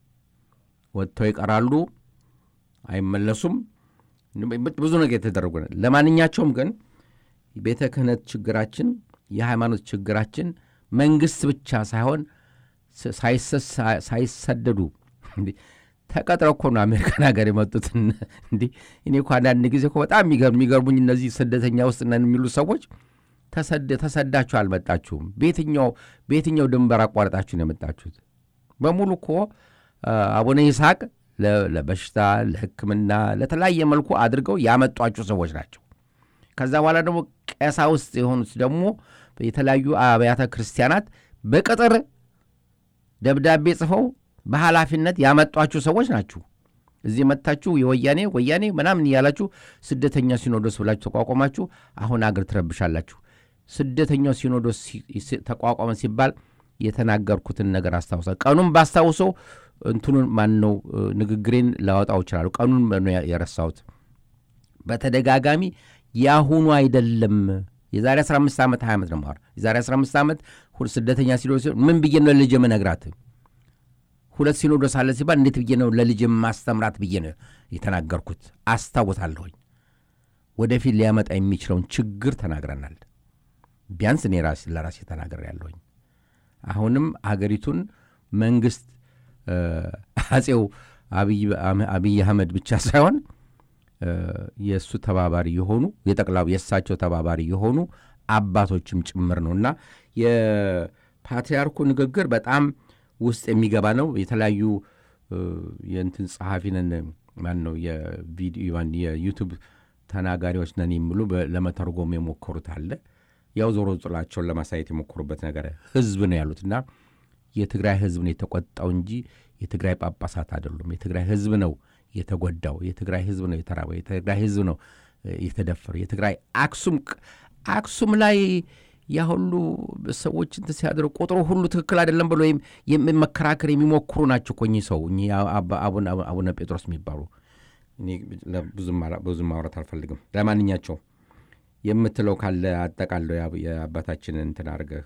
ወጥተው ይቀራሉ፣ አይመለሱም። ብዙ ነገር የተደረጉ ነው። ለማንኛቸውም ግን ቤተ ክህነት ችግራችን፣ የሃይማኖት ችግራችን መንግስት ብቻ ሳይሆን ስ- ሳይሰ- ሳይሰደዱ እንዲህ ተቀጥረው እኮ ነው አሜሪካን ሀገር የመጡት። እንዲህ እኔ እኮ አንዳንድ ጊዜ እኮ በጣም የሚገርም- የሚገርሙኝ እነዚህ ስደተኛ ውስጥ ነን የሚሉ ሰዎች ተሰደ- ተሰዳችሁ አልመጣችሁም። በየትኛው በየትኛው ድንበር አቋርጣችሁ ነው የመጣችሁት? በሙሉ እኮ አ፣ አቡነ ይስሐቅ ለ- ለበሽታ ለሕክምና ለተለያየ መልኩ አድርገው ያመጧችሁ ሰዎች ናቸው። ከዛ በኋላ ደግሞ ቀሳውስት የሆኑት ደግሞ የተለያዩ አብያተ ክርስቲያናት በቅጥር ደብዳቤ ጽፈው በኃላፊነት ያመጧችሁ ሰዎች ናችሁ። እዚህ መጥታችሁ የወያኔ ወያኔ ምናምን እያላችሁ ስደተኛ ሲኖዶስ ብላችሁ ተቋቋማችሁ። አሁን አገር ትረብሻላችሁ። ስደተኛው ሲኖዶስ ሲ- ሲ- ተቋቋመ ሲባል የተናገርኩትን ነገር አስታውሳል። ቀኑን ባስታውሰው እንትኑን ማን ነው እ፣ ንግግሬን ላወጣው ይችላሉ። ቀኑን ነው ያ- የረሳሁት። በተደጋጋሚ የአሁኑ አይደለም። የዛሬ 15 ዓመት 20 ዓመት ነው የማወራው። የዛሬ 15 ዓመት ሁለት ስደተኛ ሲኖዶስ ሲሆን ምን ብዬ ነው ለልጄ መነግራት? ሁለት ሲኖዶስ አለ ሲባል እንዴት ብዬ ነው ለልጄ ማስተምራት ብዬ ነው የተናገርኩት። አስታውሳለሁኝ። ወደፊት ሊያመጣ የሚችለውን ችግር ተናግረናል። ቢያንስ እኔ ራሴ ለራሴ ተናገር ያለሁኝ። አሁንም አገሪቱን መንግስት እ፣ አጼው አብይ አብይ አህመድ ብቻ ሳይሆን እ፣ የእሱ ተባባሪ የሆኑ የጠቅላው የእሳቸው ተባባሪ የሆኑ አባቶችም ጭምር ነው እና የፓትርያርኩ ንግግር በጣም ውስጥ የሚገባ ነው። የተለያዩ እ፣ የእንትን ጸሐፊ ነን ማን ነው የቪዲዮ ማን የዩቱብ ተናጋሪዎች ነን የሚሉ በ- ለመተርጎም የሞከሩት አለ። ያው ዞሮ ጥላቸውን ለማሳየት የሞከሩበት ነገር ህዝብ ነው ያሉት እና የትግራይ ህዝብ ነው የተቆጣው እንጂ የትግራይ ጳጳሳት አይደሉም። የትግራይ ህዝብ ነው የተጎዳው። የትግራይ ህዝብ ነው የተራበው። የትግራይ ህዝብ ነው እ፣ የተደፈረው። የትግራይ አክሱም አክሱም ላይ ያ ሁሉ ሰዎች እንትን ሲያደርጉ ቁጥሩ ሁሉ ትክክል አይደለም ብሎ የም- የም- መከራከር የሚሞክሩ ናቸው እኮ እኚህ ሰው እኚህ አባ- አቡነ አቡነ ጴጥሮስ የሚባሉ እኔ ለ- ብዙም ማራ- ብዙም ማውራት አልፈልግም። ለማንኛቸው የምትለው ካለ አጠቃለው የአብ- የአባታችንን እንትን አድርገህ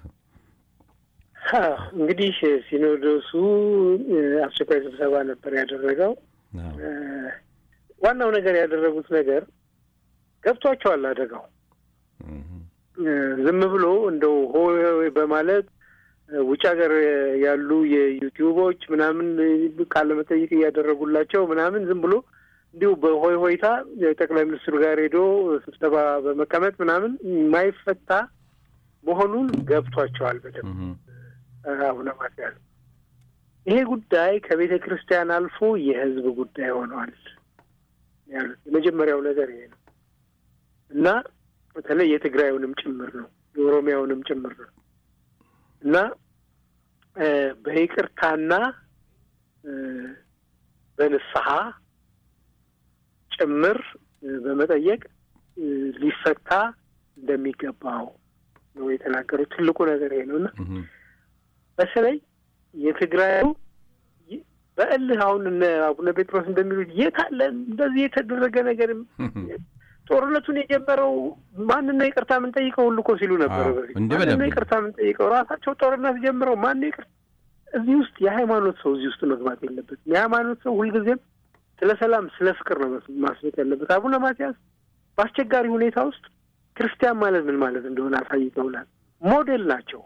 አዎ፣ እንግዲህ ሲኖዶሱ እ፣ አስቸኳይ ስብሰባ ነበር ያደረገው። አዎ። እ፣ ዋናው ነገር ያደረጉት ነገር ገብቷቸዋል አደጋው እህ። እ፣ ዝም ብሎ እንደው ሆይ ሆይ በማለት እ፣ ውጭ ሀገር ያሉ የዩቲዩቦች ምናምን ቃለ መጠይቅ እያደረጉላቸው ምናምን ዝም ብሎ እንዲሁ በሆይ ሆይታ የጠቅላይ ሚኒስትሩ ጋር ሄዶ ስብሰባ በመቀመጥ ምናምን የማይፈታ መሆኑን ገብቷቸዋል በደንብ እህ። አቡነ ማትያስ ይሄ ጉዳይ ከቤተ ክርስቲያን አልፎ የሕዝብ ጉዳይ ሆኗል ያሉት የመጀመሪያው ነገር ይሄ ነው እና በተለይ የትግራዩንም ጭምር ነው የኦሮሚያውንም ጭምር ነው እና እ፣ በይቅርታና እ፣ በንስሐ ጭምር በመጠየቅ ሊፈታ እንደሚገባው ነው የተናገሩት። ትልቁ ነገር ይሄ ነው እና በተለይ የትግራዩ በእልህ አሁን እነ አቡነ ጴጥሮስ እንደሚሉት የት አለ እንደዚህ የተደረገ ነገር ጦርነቱን የጀመረው ማንን ነው ይቅርታ የምንጠይቀው ሁሉ እኮ ሲሉ ነበረ። በፊት ማንን ነው ይቅርታ የምንጠይቀው? ራሳቸው ጦርነት ጀምረው ማን ነው ይቅርታ? እዚህ ውስጥ የሃይማኖት ሰው እዚህ ውስጥ መግባት የለበትም። የሃይማኖት ሰው ሁልጊዜም ስለ ሰላም፣ ስለ ፍቅር ነው ማስበት ያለበት። አቡነ ማትያስ በአስቸጋሪ ሁኔታ ውስጥ ክርስቲያን ማለት ምን ማለት እንደሆነ አሳይተውናል። ሞዴል ናቸው።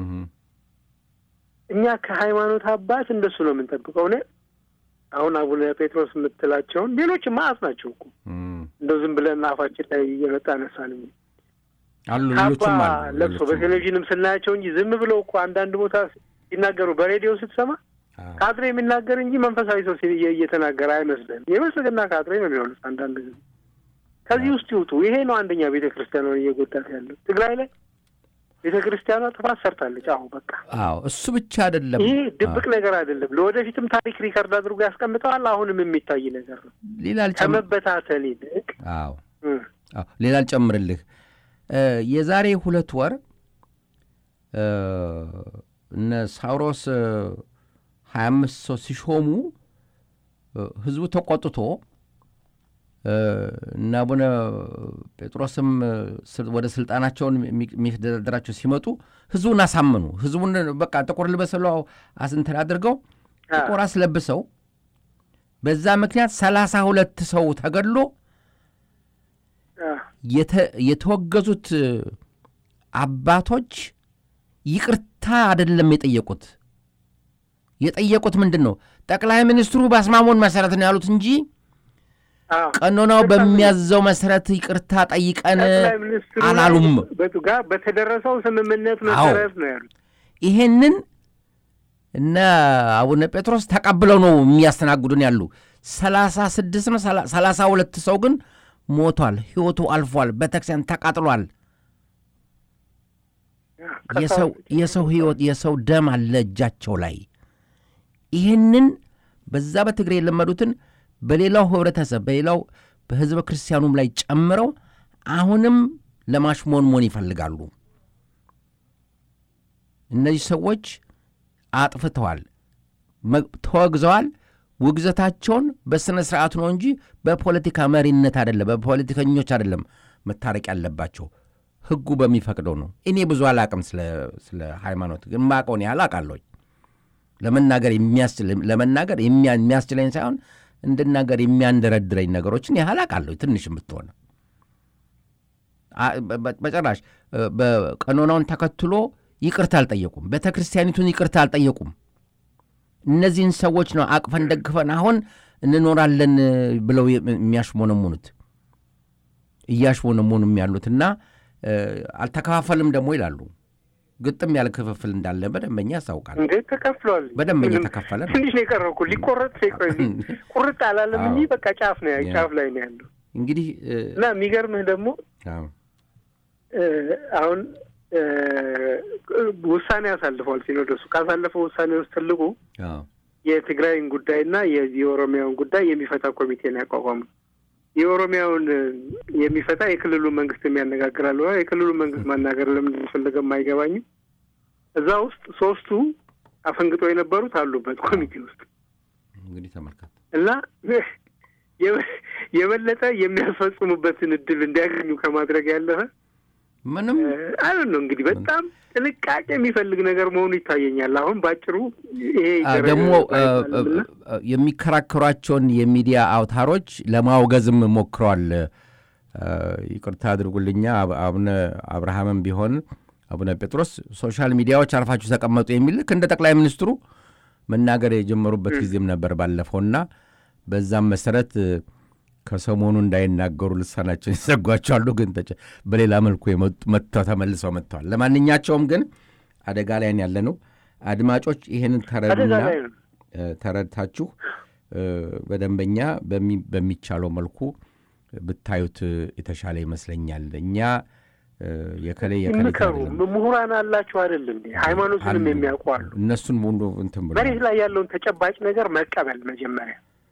እኛ ከሃይማኖት አባት እንደሱ ነው የምንጠብቀው። እኔ አሁን አቡነ ጴጥሮስ የምትላቸውን ሌሎች ማአት ናቸው እኮ እንደው ዝም ብለን አፋችን ላይ እየመጣ ነሳን አሉ ካባ ለብሶ በቴሌቪዥንም ስናያቸው እንጂ ዝም ብለው እኮ አንዳንድ ቦታ ሲናገሩ በሬዲዮ ስትሰማ ካድሬ የሚናገር እንጂ መንፈሳዊ ሰው እየተናገረ አይመስልም። የብልጽግና ካድሬ ነው የሚሆኑት አንዳንድ ጊዜ። ከዚህ ውስጥ ይውጡ። ይሄ ነው አንደኛ ቤተ ክርስቲያኗን እየጎዳት ያለው ትግራይ ላይ ቤተ ክርስቲያኗ ጥፋት ሰርታለች። አሁ በቃ አዎ፣ እሱ ብቻ አይደለም። ይህ ድብቅ ነገር አይደለም። ለወደፊትም ታሪክ ሪከርድ አድርጎ ያስቀምጠዋል። አሁንም የሚታይ ነገር ነው። ሌላ ከመበታተን ይልቅ አዎ፣ አዎ፣ ሌላ አልጨምርልህ። የዛሬ ሁለት ወር እነ ሳውሮስ ሀያ አምስት ሰው ሲሾሙ ህዝቡ ተቆጥቶ እና አቡነ ጴጥሮስም ወደ ስልጣናቸውን የሚደረደራቸው ሲመጡ ህዝቡን አሳመኑ። ህዝቡን በቃ ጥቁር ልበስ ብለው አስንትን አድርገው ጥቁር አስለብሰው በዛ ምክንያት ሰላሳ ሁለት ሰው ተገድሎ የተወገዙት አባቶች ይቅርታ አይደለም የጠየቁት። የጠየቁት ምንድን ነው? ጠቅላይ ሚኒስትሩ በአስማሞን መሰረት ነው ያሉት እንጂ ቀኖናው በሚያዘው መሰረት ይቅርታ ጠይቀን አላሉም። ጋር በተደረሰው ስምምነት መሰረት ነው ያሉት። ይሄንን እነ አቡነ ጴጥሮስ ተቀብለው ነው የሚያስተናግዱን ያሉ። ሰላሳ ስድስት ነው ሰላሳ ሁለት ሰው ግን ሞቷል፣ ህይወቱ አልፏል፣ ቤተክርስቲያን ተቃጥሏል። የሰው ህይወት የሰው ደም አለ እጃቸው ላይ። ይህንን በዛ በትግሬ የለመዱትን በሌላው ህብረተሰብ በሌላው በህዝበ ክርስቲያኑም ላይ ጨምረው አሁንም ለማሽሞንሞን ይፈልጋሉ። እነዚህ ሰዎች አጥፍተዋል፣ ተወግዘዋል። ውግዘታቸውን በሥነ ሥርዓቱ ነው እንጂ በፖለቲካ መሪነት አይደለም፣ በፖለቲከኞች አይደለም መታረቅ ያለባቸው ህጉ በሚፈቅደው ነው። እኔ ብዙ አላቅም ስለ ሃይማኖት፣ ግን ማቀውን ያህል አውቃለሁኝ። ለመናገር ለመናገር የሚያስችለኝ ሳይሆን እንድናገር የሚያንደረድረኝ ነገሮችን ያህል አውቃለሁ። ትንሽ የምትሆነ በጭራሽ በቀኖናውን ተከትሎ ይቅርታ አልጠየቁም። ቤተ ክርስቲያኒቱን ይቅርታ አልጠየቁም። እነዚህን ሰዎች ነው አቅፈን ደግፈን አሁን እንኖራለን ብለው የሚያሽሞነሙኑት እያሽሞነሙኑም ያሉትና አልተከፋፈልም ደግሞ ይላሉ። ግጥም ያለ ክፍፍል እንዳለ በደንበኛ ያስታውቃል። እንዴ ተከፍሏል። በደንበኛ ተከፈለ። ትንሽ ነው የቀረው እኮ ሊቆረጥ ቁርጥ አላለም እንጂ በቃ ጫፍ ነው ጫፍ ላይ ነው ያለው። እንግዲህ እና የሚገርምህ ደግሞ አሁን ውሳኔ አሳልፈዋል ሲኖዶሱ። ካሳለፈው ውሳኔ ውስጥ ትልቁ የትግራይን ጉዳይና የኦሮሚያውን ጉዳይ የሚፈታ ኮሚቴ ነው ያቋቋሙት። የኦሮሚያውን የሚፈታ የክልሉ መንግስት የሚያነጋግራሉ። የክልሉ መንግስት ማናገር ለምን እንደፈለገም አይገባኝም። እዛ ውስጥ ሶስቱ አፈንግጦ የነበሩት አሉበት ኮሚቴ ውስጥ እንግዲህ ተመልከት እና የበለጠ የሚያስፈጽሙበትን እድል እንዲያገኙ ከማድረግ ያለፈ ምንም አለ ነው እንግዲህ በጣም ጥንቃቄ የሚፈልግ ነገር መሆኑ ይታየኛል። አሁን በአጭሩ ይሄ ደግሞ የሚከራከሯቸውን የሚዲያ አውታሮች ለማውገዝም ሞክረዋል። ይቅርታ አድርጉልኛ አቡነ አብርሃምም ቢሆን አቡነ ጴጥሮስ ሶሻል ሚዲያዎች አርፋችሁ ተቀመጡ የሚል ልክ እንደ ጠቅላይ ሚኒስትሩ መናገር የጀመሩበት ጊዜም ነበር ባለፈውና በዛም መሰረት ከሰሞኑ እንዳይናገሩ ልሳናቸውን ይዘጓቸዋሉ። ግን በሌላ መልኩ መጥተው ተመልሰው መጥተዋል። ለማንኛቸውም ግን አደጋ ላይ ያለ ነው። አድማጮች ይህንን ተረዱና ተረድታችሁ በደንበኛ በሚቻለው መልኩ ብታዩት የተሻለ ይመስለኛል። እኛ የከሌ ምከሩ ምሁራን አላችሁ አይደለም? ሃይማኖትንም የሚያውቁ አሉ። እነሱን ሙሉ እንትን ብሎ መሬት ላይ ያለውን ተጨባጭ ነገር መቀበል መጀመሪያ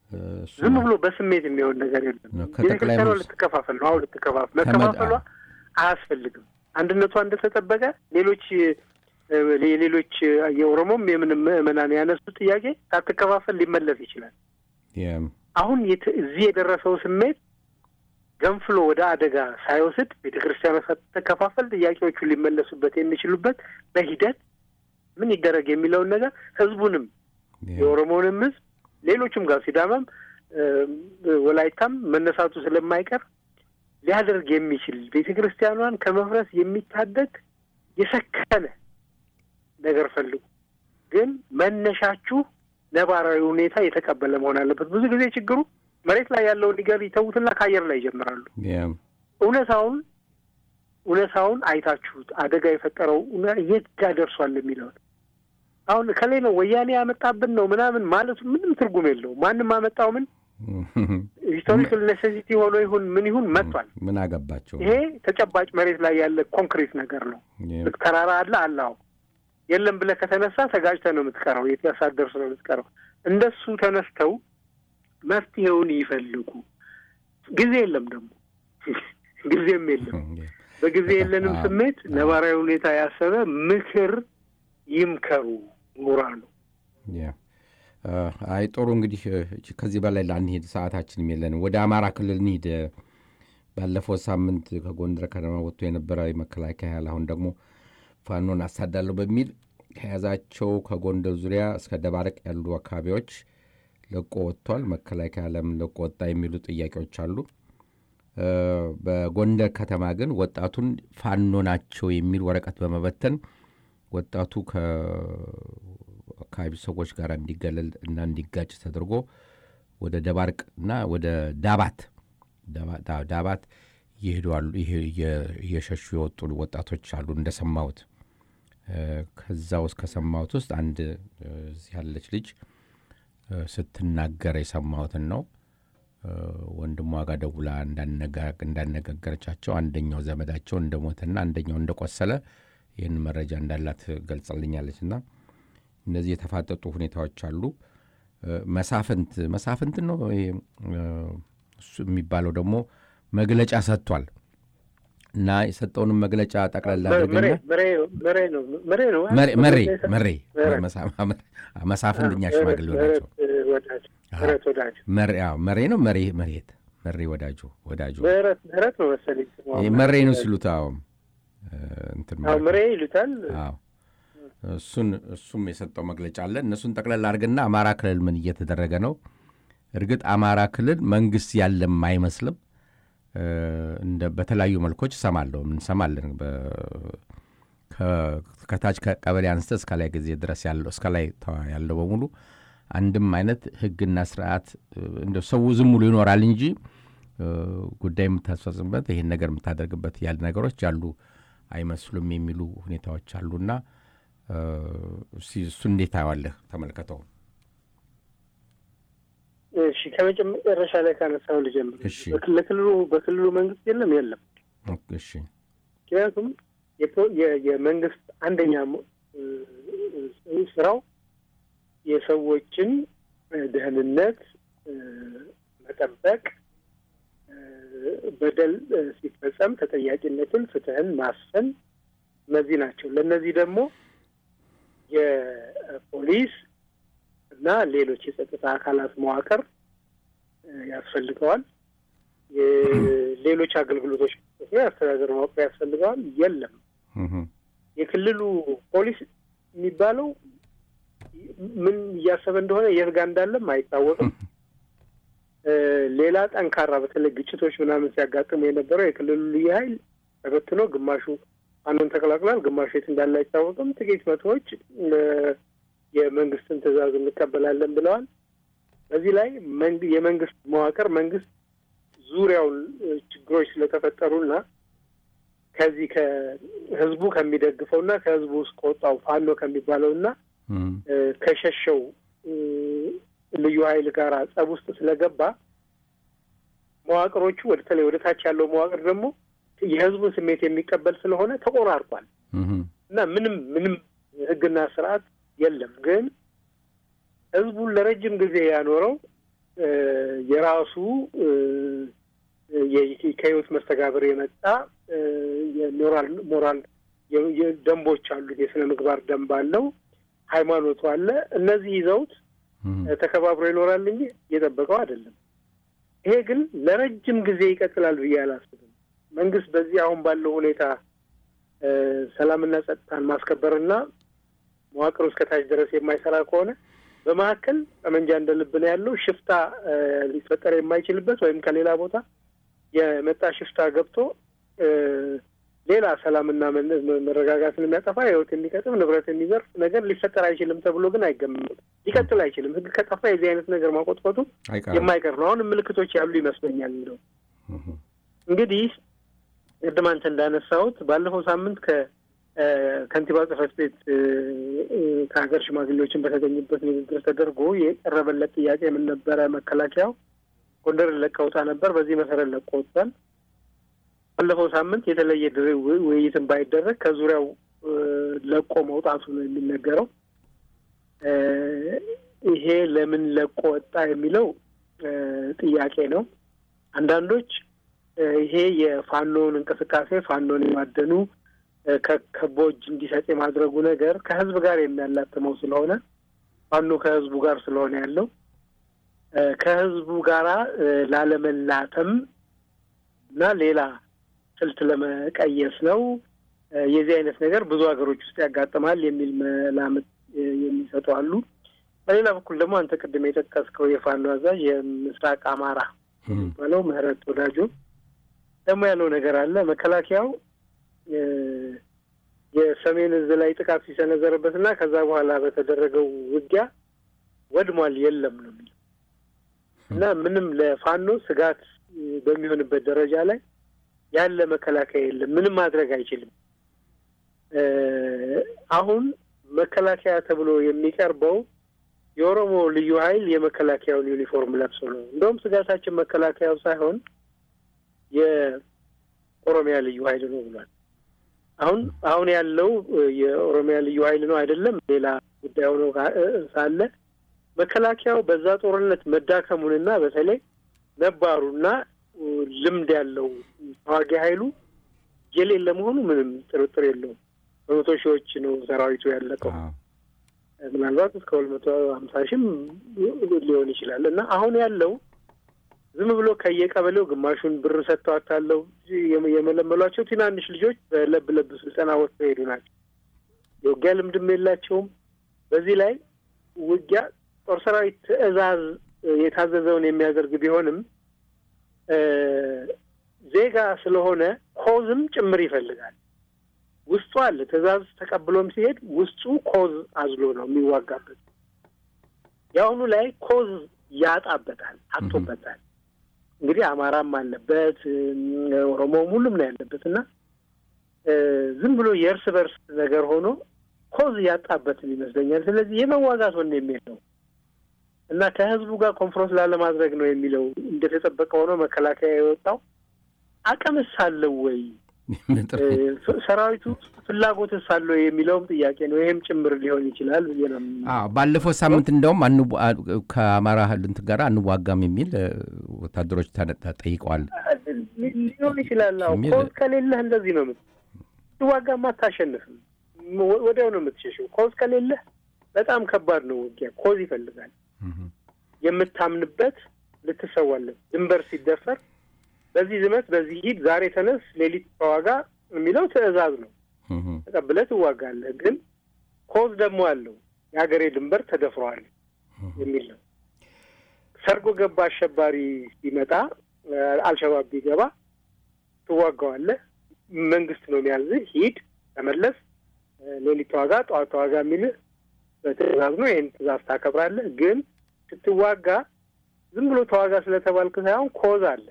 እሱ ዝም ብሎ በስሜት የሚሆን ነገር የለም። ነው። ከጠቅላይ ቤተክርስቲያኗ ሚኒስ- ልትከፋፈል ነው። አሁን ልትከፋፈል ከመድ- መከፋፈሏ አያስፈልግም። አንድነቷ እንደተጠበቀ ሌሎች እ፣ የሌሎች የኦሮሞም የምንም ምዕመናን ያነሱ ጥያቄ ሳትከፋፈል ሊመለስ ይችላል። የ- አሁን የት- እዚህ የደረሰው ስሜት ገንፍሎ ወደ አደጋ ሳይወስድ ቤተ ክርስቲያኗ ሳትከፋፈል ጥያቄዎቹ ሊመለሱበት የሚችሉበት በሂደት ምን ይደረግ የሚለውን ነገር ህዝቡንም የ- የኦሮሞንም ህዝብ ሌሎችም ጋር ሲዳማም እ፣ ወላይታም መነሳቱ ስለማይቀር ሊያደርግ የሚችል ቤተ ክርስቲያኗን ከመፍረስ የሚታደግ የሰከነ ነገር ፈልጉ። ግን መነሻችሁ ነባራዊ ሁኔታ የተቀበለ መሆን አለበት። ብዙ ጊዜ ችግሩ መሬት ላይ ያለውን ነገር ይተዉትና ከአየር ላይ ይጀምራሉ። የ- እውነታውን እውነታውን አይታችሁት አደጋ የፈጠረው እውነ- የት ጋር ደርሷል የሚለውን አሁን ከላይ ነው ወያኔ ያመጣብን ነው ምናምን ማለቱ ምንም ትርጉም የለውም። ማንም አመጣው ምን ሂስቶሪካል ኔሴሲቲ ሆኖ ይሁን ምን ይሁን መጥቷል። ምን አገባቸው? ይሄ ተጨባጭ መሬት ላይ ያለ ኮንክሪት ነገር ነው። የ- ልክ ተራራ አለ አላው የለም ብለህ ከተነሳ ተጋጭተህ ነው የምትቀረው። የት ያሳደርስ ነው የምትቀረው። እንደሱ ተነስተው መፍትሄውን ይፈልጉ። ጊዜ የለም ደግሞ ጊዜም የለም። የ- በጊዜ የለንም አዎ። ስሜት ነባራዊ ሁኔታ ያሰበ ምክር ይምከሩ ምሁራኑ። ያ አ፣ አይ ጥሩ እንግዲህ እ፣ ከዚህ በላይ ላንሄድ ሰዓታችንም የለንም። ወደ አማራ ክልል እንሂድ። እ፣ ባለፈው ሳምንት ከጎንደር ከተማ ወጥቶ የነበረ የመከላከያ ኃይል አሁን ደግሞ ፋኖን አሳዳለሁ በሚል ከያዛቸው ከጎንደር ዙሪያ እስከ ደባረቅ ያሉ አካባቢዎች ለቆ ወጥቷል። መከላከያ ለምን ለቆ ወጣ የሚሉ ጥያቄዎች አሉ። እ፣ በጎንደር ከተማ ግን ወጣቱን ፋኖ ናቸው የሚል ወረቀት በመበተን ወጣቱ ከአካባቢ ሰዎች ጋር እንዲገለል እና እንዲጋጭ ተደርጎ ወደ ደባርቅ እና ወደ ዳባት ዳባ- ዳ- ዳባት እየሄዱ አሉ። ይሄ እየ- እየሸሹ የወጡ ወጣቶች አሉ እንደሰማሁት። እ፣ ከዛ ውስጥ ከሰማሁት ውስጥ አንድ እ፣ እዚህ ያለች ልጅ እ፣ ስትናገር የሰማሁትን ነው። እ፣ ወንድሟ ጋር ደውላ እንዳነጋ- እንዳነጋገረቻቸው አንደኛው ዘመዳቸው እንደሞተና አንደኛው እንደቆሰለ ይህን መረጃ እንዳላት ገልጸልኛለች። እና እነዚህ የተፋጠጡ ሁኔታዎች አሉ። እ፣ መሳፍንት መሳፍንት ነው ይሄ፣ እ፣ እሱ የሚባለው ደግሞ መግለጫ ሰጥቷል እና የሰጠውንም መግለጫ ጠቅላላ አድርገና መሬ መሬ ነው መሬ ነው መሬ መሬ መሬ መሬ። መሳ- መሳፍንት እኛ ሽማግሌ ናቸው። ወዳጅ ምህረት ወዳጅ መሬ አዎ፣ መሬ ነው መሬ መሬት መሬ ወዳጁ ወዳጁ ምህረት ምህረት ነው መሰለኝ ስሟ። ይሄ መሬ ነው ሲሉት አዎ እ፣ እንትን አዎ ማለት ነው። ምሬ ይሉታል። አዎ እሱን እሱም የሰጠው መግለጫ አለ። እነሱን ጠቅለል አድርግና አማራ ክልል ምን እየተደረገ ነው? እርግጥ አማራ ክልል መንግስት ያለም አይመስልም። እ፣ እንደ በተለያዩ መልኮች እሰማለሁ እንሰማለን። በ- ከ- ከታች ከቀበሌ አንስተ እስከ ላይ ጊዜ ድረስ ያለው እስከ ላይ ተ- ያለው በሙሉ አንድም አይነት ህግና ስርዓት እ፣ እንደ ሰው ዝም ብሎ ይኖራል እንጂ እ፣ ጉዳይ የምታስፈጽምበት ይህን ነገር የምታደርግበት ያሉ ነገሮች ያሉ አይመስሉም የሚሉ ሁኔታዎች አሉና እ፣ እስኪ እሱ እንዴት ታየዋለህ? ተመልከተው። እሺ ከመጨረሻ ላይ ካነሳው ልጀምር። እሺ። በክል- ለክልሉ በክልሉ መንግስት የለም የለም። እሺ ምክንያቱም የፖ- የ- የመንግስት አንደኛ ሞ- እ- ስራው የሰዎችን እ፣ ደህንነት እ፣ መጠበቅ፣ እ፣ በደል እ፣ ሲፈጸም ተጠያቂነትን፣ ፍትህን ማስፈን እነዚህ ናቸው። ለእነዚህ ደግሞ የፖሊስ እና ሌሎች የጸጥታ አካላት መዋቅር እ፣ ያስፈልገዋል። የሌሎች አገልግሎቶች የአስተዳደር መዋቅር ያስፈልገዋል። የለም እህ፣ የክልሉ ፖሊስ የሚባለው ምን እያሰበ እንደሆነ የት ጋር እንዳለም አይታወቅም። እ፣ ሌላ ጠንካራ በተለይ ግጭቶች ምናምን ሲያጋጥሙ የነበረው የክልሉ ልዩ ኃይል ተበትኖ ግማሹ አንዱን ተቀላቅሏል፣ ግማሹ የት እንዳለ አይታወቅም። ጥቂት መቶዎች እ፣ የመንግስትን ትዕዛዝ እንቀበላለን ብለዋል። በዚህ ላይ መንግ- የመንግስት መዋቅር መንግስት ዙሪያውን እ፣ ችግሮች ስለተፈጠሩና ከዚህ ከህዝቡ ከሚደግፈውና ከህዝቡ ውስጥ ከወጣው ፋኖ ከሚባለውና እህ፣ እ፣ ከሸሸው እ፣ ልዩ ኃይል ጋር ጸብ ውስጥ ስለገባ መዋቅሮቹ ወደ ተለይ ወደ ታች ያለው መዋቅር ደግሞ የህዝቡን ስሜት የሚቀበል ስለሆነ ተቆራርጧል እህ፣ እና ምንም ምንም ህግና ስርዓት የለም። ግን ህዝቡን ለረጅም ጊዜ ያኖረው የራሱ ከህይወት መስተጋብር የመጣ የሞራል ሞራል ደንቦች አሉት። የስነ ምግባር ደንብ አለው። ሃይማኖቱ አለ። እነዚህ ይዘውት ተከባብሮ ይኖራል እንጂ እየጠበቀው አይደለም። ይሄ ግን ለረጅም ጊዜ ይቀጥላል ብዬ አላስብም። መንግስት በዚህ አሁን ባለው ሁኔታ ሰላምና ጸጥታን ማስከበርና መዋቅር እስከታች ድረስ የማይሰራ ከሆነ በመካከል ጠመንጃ እንደ ልብ ነው ያለው። ሽፍታ ሊፈጠር የማይችልበት ወይም ከሌላ ቦታ የመጣ ሽፍታ ገብቶ ሌላ ሰላምና መረጋጋትን የሚያጠፋ ህይወት የሚቀጥፍ ንብረት የሚዘርፍ ነገር ሊፈጠር አይችልም ተብሎ ግን አይገመትም። ሊቀጥል አይችልም። ህግ ከጠፋ የዚህ አይነት ነገር ማቆጥቆጡ የማይቀር ነው። አሁንም ምልክቶች ያሉ ይመስለኛል። እንደው እንግዲህ ቅድም አንተ እንዳነሳሁት ባለፈው ሳምንት ከከንቲባ ጽሕፈት ቤት ከሀገር ሽማግሌዎችን በተገኙበት ንግግር ተደርጎ የቀረበለት ጥያቄ ምን ነበረ? መከላከያው ጎንደርን ለቀውጣ ነበር። በዚህ መሰረት ለቆ ወጥቷል። ባለፈው ሳምንት የተለየ ውይይትን ባይደረግ ከዙሪያው ለቆ መውጣቱ ነው የሚነገረው። ይሄ ለምን ለቆ ወጣ የሚለው ጥያቄ ነው። አንዳንዶች ይሄ የፋኖን እንቅስቃሴ ፋኖን የማደኑ ከቦ እጅ እንዲሰጥ የማድረጉ ነገር ከህዝብ ጋር የሚያላትመው ስለሆነ ፋኖ ከህዝቡ ጋር ስለሆነ ያለው ከህዝቡ ጋራ ላለመላተም እና ሌላ ስልት ለመቀየስ ነው። የዚህ አይነት ነገር ብዙ ሀገሮች ውስጥ ያጋጥማል የሚል መላምት የሚሰጡ አሉ። በሌላ በኩል ደግሞ አንተ ቅድም የጠቀስከው የፋኖ አዛዥ የምስራቅ አማራ የሚባለው ምህረት ወዳጆ ደግሞ ያለው ነገር አለ። መከላከያው የሰሜን እዝ ላይ ጥቃት ሲሰነዘርበት እና ከዛ በኋላ በተደረገው ውጊያ ወድሟል የለም ነው የሚለው እና ምንም ለፋኖ ስጋት በሚሆንበት ደረጃ ላይ ያለ መከላከያ የለም። ምንም ማድረግ አይችልም። አሁን መከላከያ ተብሎ የሚቀርበው የኦሮሞ ልዩ ኃይል የመከላከያውን ዩኒፎርም ለብሶ ነው። እንደውም ስጋታችን መከላከያው ሳይሆን የኦሮሚያ ልዩ ኃይል ነው ብሏል። አሁን አሁን ያለው የኦሮሚያ ልዩ ኃይል ነው አይደለም፣ ሌላ ጉዳይ ሆኖ ሳለ መከላከያው በዛ ጦርነት መዳከሙንና በተለይ ነባሩና ልምድ ያለው ተዋጊ ኃይሉ የሌለ መሆኑ ምንም ጥርጥር የለውም። በመቶ ሺዎች ነው ሰራዊቱ ያለቀው። ምናልባት እስከ ሁለት መቶ ሀምሳ ሺህም ሊሆን ይችላል እና አሁን ያለው ዝም ብሎ ከየቀበሌው ግማሹን ብር ሰጥተዋታለው የመለመሏቸው ትናንሽ ልጆች በለብ ለብ ስልጠና ወጥተው ሄዱ ናቸው። የውጊያ ልምድም የላቸውም። በዚህ ላይ ውጊያ ጦር ሰራዊት ትዕዛዝ የታዘዘውን የሚያደርግ ቢሆንም ዜጋ ስለሆነ ኮዝም ጭምር ይፈልጋል። ውስጡ አለ። ትዕዛዝ ተቀብሎም ሲሄድ ውስጡ ኮዝ አዝሎ ነው የሚዋጋበት። የአሁኑ ላይ ኮዝ ያጣበታል፣ አጥቶበታል። እንግዲህ አማራም አለበት፣ ኦሮሞም ሁሉም ነው ያለበት እና ዝም ብሎ የእርስ በርስ ነገር ሆኖ ኮዝ ያጣበትም ይመስለኛል። ስለዚህ የመዋጋት ወኔ የሚል ነው እና ከህዝቡ ጋር ኮንፍሮንስ ላለማድረግ ነው የሚለው እንደተጠበቀ ሆኖ መከላከያ የወጣው አቅምስ አለው ወይ ሰራዊቱ ፍላጎትስ አለው የሚለውም ጥያቄ ነው። ይህም ጭምር ሊሆን ይችላል ብዬ ነው። ባለፈው ሳምንት እንደውም ከአማራ እንትን ጋር አንዋጋም የሚል ወታደሮች ጠይቀዋል። ሊሆን ይችላል። ኮዝ ከሌለህ እንደዚህ ነው የምት ትዋጋማ አታሸንፍም። ወዲያው ነው የምትሸሸው። ኮዝ ከሌለህ በጣም ከባድ ነው ውጊያ። ኮዝ ይፈልጋል። የምታምንበት ልትሰዋለን። ድንበር ሲደፈር በዚህ ዝመት፣ በዚህ ሂድ፣ ዛሬ ተነስ፣ ሌሊት ተዋጋ የሚለው ትዕዛዝ ነው። ተቀብለህ ትዋጋለህ። ግን ኮዝ ደግሞ አለው። የሀገሬ ድንበር ተደፍረዋል የሚል ነው። ሰርጎ ገባ አሸባሪ ሲመጣ አልሸባብ ቢገባ ትዋጋዋለህ። መንግስት ነው የሚያዝህ። ሂድ፣ ተመለስ፣ ሌሊት ተዋጋ፣ ጠዋት ተዋጋ የሚልህ በትዕዛዝ ነው። ይህን ትዕዛዝ ታከብራለህ። ግን ስትዋጋ ዝም ብሎ ተዋጋ ስለተባልክ ሳይሆን ኮዝ አለ።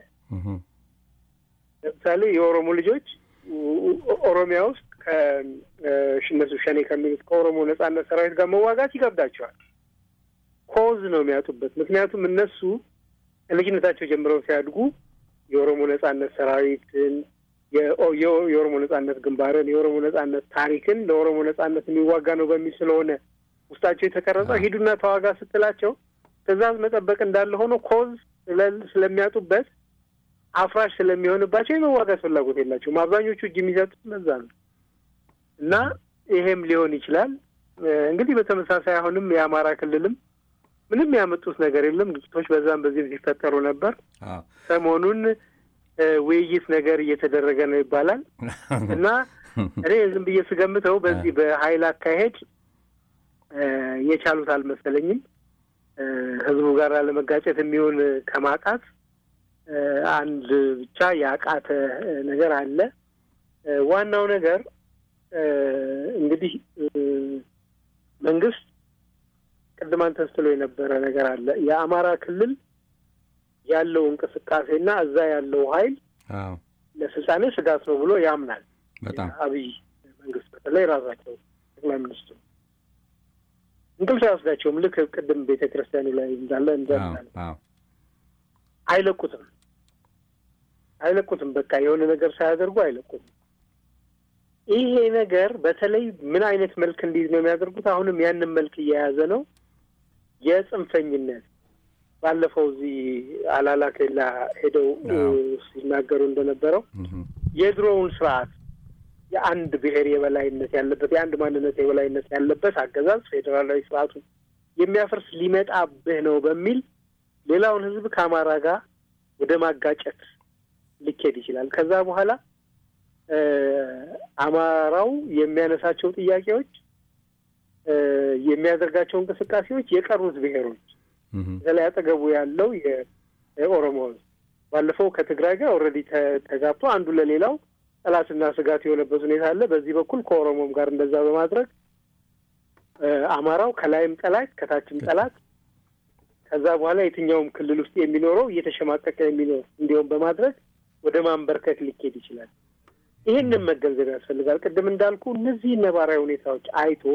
ለምሳሌ የኦሮሞ ልጆች ኦሮሚያ ውስጥ ከእነሱ ሸኔ ከሚሉት ከኦሮሞ ነጻነት ሰራዊት ጋር መዋጋት ይከብዳቸዋል። ኮዝ ነው የሚያጡበት። ምክንያቱም እነሱ ከልጅነታቸው ጀምረው ሲያድጉ የኦሮሞ ነጻነት ሰራዊትን፣ የኦሮሞ ነጻነት ግንባርን፣ የኦሮሞ ነጻነት ታሪክን ለኦሮሞ ነጻነት የሚዋጋ ነው በሚል ስለሆነ ውስጣቸው የተቀረጸው ሂዱና ተዋጋ ስትላቸው ትዕዛዝ መጠበቅ እንዳለ ሆኖ ኮዝ ስለሚያጡበት አፍራሽ ስለሚሆንባቸው የመዋጋት ፍላጎት የላቸውም። አብዛኞቹ እጅ የሚሰጡት እነዛ ነው እና ይሄም ሊሆን ይችላል እንግዲህ በተመሳሳይ አሁንም የአማራ ክልልም ምንም ያመጡት ነገር የለም። ግጭቶች በዛም በዚህም ሲፈጠሩ ነበር። ሰሞኑን ውይይት ነገር እየተደረገ ነው ይባላል እና እኔ ዝም ብዬ ስገምተው በዚህ በኃይል አካሄድ የቻሉት አልመሰለኝም። ህዝቡ ጋር ለመጋጨት የሚሆን ከማጣት አንድ ብቻ ያቃተ ነገር አለ። ዋናው ነገር እንግዲህ መንግስት ቅድም አንተ ስትለው የነበረ ነገር አለ። የአማራ ክልል ያለው እንቅስቃሴና እዛ ያለው ኃይል ለስልጣኔ ስጋት ነው ብሎ ያምናል። በጣም አብይ መንግስት በተለይ ራሳቸው ጠቅላይ ሚኒስትሩ እንቅልፍ አይወስዳቸውም። ልክ ቅድም ቤተ ክርስቲያኑ ላይ እንዳለ እንዘምናለን። አይለቁትም አይለቁትም። በቃ የሆነ ነገር ሳያደርጉ አይለቁትም። ይሄ ነገር በተለይ ምን አይነት መልክ እንዲይዝ ነው የሚያደርጉት? አሁንም ያንን መልክ እየያዘ ነው። የጽንፈኝነት ባለፈው እዚህ አላላ ኬላ ሄደው ሲናገሩ እንደነበረው የድሮውን ስርዓት የአንድ ብሔር የበላይነት ያለበት የአንድ ማንነት የበላይነት ያለበት አገዛዝ ፌዴራላዊ ስርዓቱ የሚያፈርስ ሊመጣብህ ነው በሚል ሌላውን ህዝብ ከአማራ ጋር ወደ ማጋጨት ሊኬድ ይችላል። ከዛ በኋላ አማራው የሚያነሳቸው ጥያቄዎች፣ የሚያደርጋቸው እንቅስቃሴዎች የቀሩት ብሔሮች በተለይ አጠገቡ ያለው የኦሮሞ ህዝብ ባለፈው ከትግራይ ጋር ኦልሬዲ ተጋብቶ አንዱ ለሌላው ጠላትና ስጋት የሆነበት ሁኔታ አለ። በዚህ በኩል ከኦሮሞም ጋር እንደዛ በማድረግ አማራው ከላይም ጠላት ከታችም ጠላት ከዛ በኋላ የትኛውም ክልል ውስጥ የሚኖረው እየተሸማቀቀ የሚኖር እንዲሆን በማድረግ ወደ ማንበርከክ ሊኬድ ይችላል። ይህንን መገንዘብ ያስፈልጋል። ቅድም እንዳልኩ እነዚህ ነባራዊ ሁኔታዎች አይቶ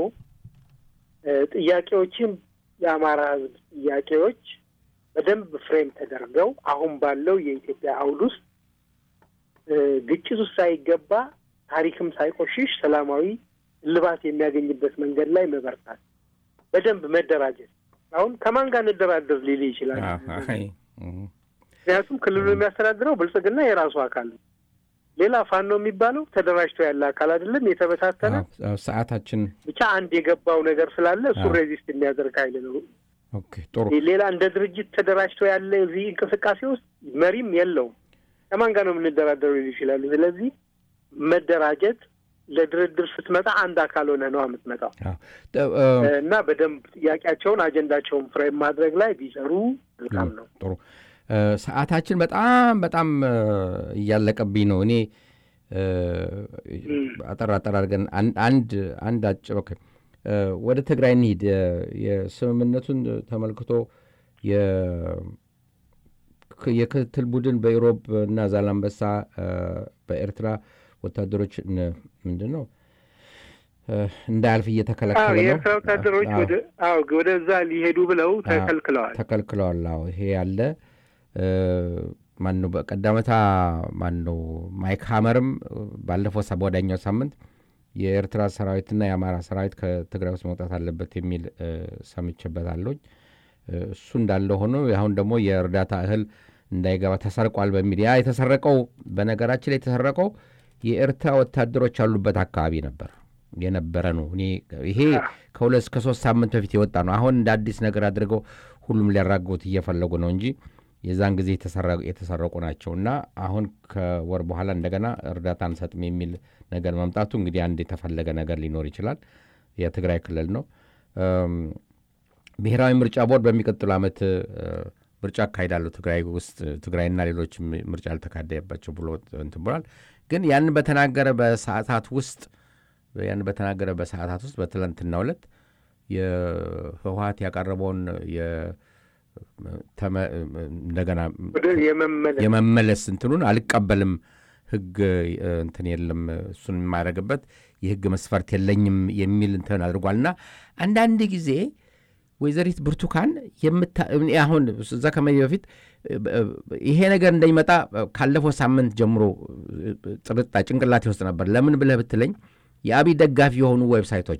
ጥያቄዎችን የአማራ ህዝብ ጥያቄዎች በደንብ ፍሬም ተደርገው አሁን ባለው የኢትዮጵያ አውድ ውስጥ ግጭት ውስጥ ሳይገባ ታሪክም ሳይቆሽሽ ሰላማዊ እልባት የሚያገኝበት መንገድ ላይ መበርታት፣ በደንብ መደራጀት። አሁን ከማን ጋር እንደራደር ሊል ይችላል። ምክንያቱም ክልሉ የሚያስተዳድረው ብልጽግና የራሱ አካል ነው። ሌላ ፋኖ የሚባለው ተደራጅቶ ያለ አካል አይደለም፣ የተበታተነ ሰዓታችን ብቻ አንድ የገባው ነገር ስላለ እሱ ሬዚስት የሚያደርግ ኃይል ነው። ጥሩ ሌላ እንደ ድርጅት ተደራጅቶ ያለ እዚህ እንቅስቃሴ ውስጥ መሪም የለውም። ከማን ጋር ነው የምንደራደረው ሊሉ ይችላሉ። ስለዚህ መደራጀት ለድርድር ስትመጣ አንድ አካል ሆነ ነው የምትመጣው እና በደንብ ጥያቄያቸውን አጀንዳቸውን ፍሬም ማድረግ ላይ ቢሰሩ መልካም ነው። ጥሩ ሰዓታችን በጣም በጣም እያለቀብኝ ነው። እኔ አጠር አጠር አድርገን አንድ አንድ አጭር ወደ ትግራይ እንሂድ። የስምምነቱን ተመልክቶ የክትትል ቡድን በኢሮብ እና ዛላንበሳ በኤርትራ ወታደሮች ምንድን ነው እንዳያልፍ እየተከለከለ ነው። የኤርትራ ወታደሮች ወደዛ ሊሄዱ ብለው ተከልክለዋል ተከልክለዋል። አዎ ይሄ ያለ ማን ነው በቀዳመታ ማን ነው ማይክ ሀመርም ባለፈው ወዳኛው ሳምንት የኤርትራ ሰራዊትና የአማራ ሰራዊት ከትግራይ ውስጥ መውጣት አለበት የሚል ሰምቼበታለሁኝ። እሱ እንዳለ ሆኖ አሁን ደግሞ የእርዳታ እህል እንዳይገባ ተሰርቋል በሚል ያ የተሰረቀው በነገራችን ላይ የተሰረቀው የኤርትራ ወታደሮች ያሉበት አካባቢ ነበር የነበረ ነው። እኔ ይሄ ከሁለት እስከ ሶስት ሳምንት በፊት የወጣ ነው። አሁን እንደ አዲስ ነገር አድርገው ሁሉም ሊያራግቡት እየፈለጉ ነው እንጂ የዛን ጊዜ የተሰረቁ ናቸው እና አሁን ከወር በኋላ እንደገና እርዳታ አንሰጥም የሚል ነገር መምጣቱ እንግዲህ አንድ የተፈለገ ነገር ሊኖር ይችላል። የትግራይ ክልል ነው። ብሔራዊ ምርጫ ቦርድ በሚቀጥሉ ዓመት ምርጫ አካሂዳለሁ ትግራይ ውስጥ ትግራይና ሌሎች ምርጫ አልተካሄደባቸው ብሎ እንትን ብሏል። ግን ያንን በተናገረ በሰዓታት ውስጥ ያን በተናገረ በሰዓታት ውስጥ በትላንትናው ዕለት የህወሀት ያቀረበውን እንደገና የመመለስ እንትኑን አልቀበልም፣ ህግ እንትን የለም እሱን የማያደርግበት የህግ መስፈርት የለኝም የሚል እንትን አድርጓልና አንዳንድ ጊዜ ወይዘሪት ብርቱካን አሁን እዛ ከመሄድ በፊት ይሄ ነገር እንደሚመጣ ካለፈው ሳምንት ጀምሮ ጥርጣ ጭንቅላቴ ውስጥ ነበር። ለምን ብለህ ብትለኝ የአብይ ደጋፊ የሆኑ ዌብሳይቶች አሉ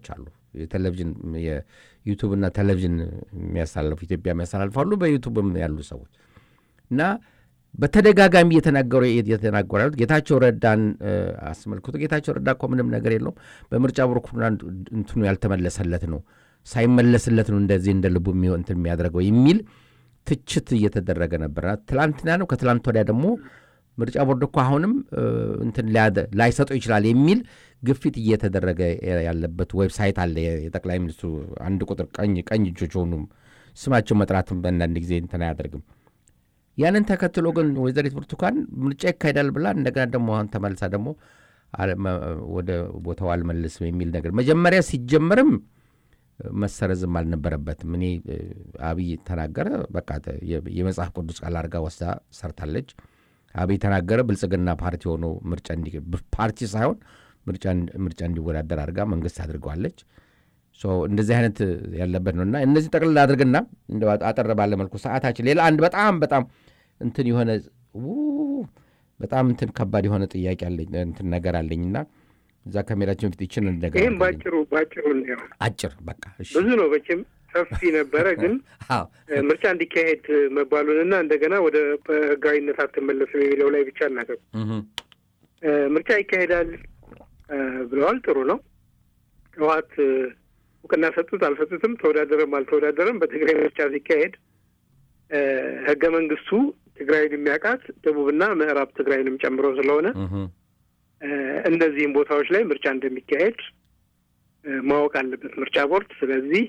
የቴሌቪዥን የዩቱብና ቴሌቪዥን የሚያሳልፉ ኢትዮጵያ የሚያስተላልፉ አሉ፣ በዩቱብም ያሉ ሰዎች እና በተደጋጋሚ እየተናገሩ እየተናገሩ ያሉት ጌታቸው ረዳን አስመልክቶ ጌታቸው ረዳ እኮ ምንም ነገር የለውም በምርጫ ቦርድ እንትኑ ያልተመለሰለት ነው ሳይመለስለት ነው እንደዚህ እንደ ልቡ እንትን የሚያደርገው የሚል ትችት እየተደረገ ነበር። ትላንትና ነው ከትላንት ወዲያ ደግሞ ምርጫ ቦርድ እኮ አሁንም እንትን ላይሰጠው ይችላል የሚል ግፊት እየተደረገ ያለበት ዌብሳይት አለ። የጠቅላይ ሚኒስትሩ አንድ ቁጥር ቀኝ ቀኝ እጆች ሆኑም ስማቸው መጥራትም በአንዳንድ ጊዜ እንትን አያደርግም። ያንን ተከትሎ ግን ወይዘሪት ብርቱካን ምርጫ ይካሄዳል ብላ እንደገና ደግሞ አሁን ተመልሳ ደግሞ ወደ ቦታው አልመልስም የሚል ነገር መጀመሪያ ሲጀመርም መሰረዝም አልነበረበትም። እኔ አብይ ተናገረ፣ በቃ የመጽሐፍ ቅዱስ ቃል አድርጋ ወስዳ ሰርታለች። አብይ ተናገረ፣ ብልጽግና ፓርቲ ሆኖ ምርጫ ፓርቲ ሳይሆን ምርጫ እንዲወዳደር አድርጋ መንግስት አድርገዋለች። እንደዚህ አይነት ያለበት ነው እና እነዚህ ጠቅልላ አድርግና አጠር ባለ መልኩ ሰዓታችን ሌላ አንድ በጣም በጣም እንትን የሆነ በጣም እንትን ከባድ የሆነ ጥያቄ አለኝ እንትን ነገር አለኝና እዛ ከሜዳችን በፊት ይችን ነገር ይህም ባጭሩ ባጭሩ እንዲያው አጭር በቃ ብዙ ነው መቼም ሰፊ ነበረ። ግን ምርጫ እንዲካሄድ መባሉንና እንደገና ወደ ህጋዊነት አትመለስም የሚለው ላይ ብቻ እናገሩ። ምርጫ ይካሄዳል ብለዋል። ጥሩ ነው። ህወሓት እውቅና ሰጡት አልሰጡትም፣ ተወዳደረም አልተወዳደረም በትግራይ ምርጫ ሲካሄድ ህገ መንግስቱ ትግራይን የሚያውቃት ደቡብና ምዕራብ ትግራይንም ጨምሮ ስለሆነ እነዚህም ቦታዎች ላይ ምርጫ እንደሚካሄድ ማወቅ አለበት ምርጫ ቦርድ። ስለዚህ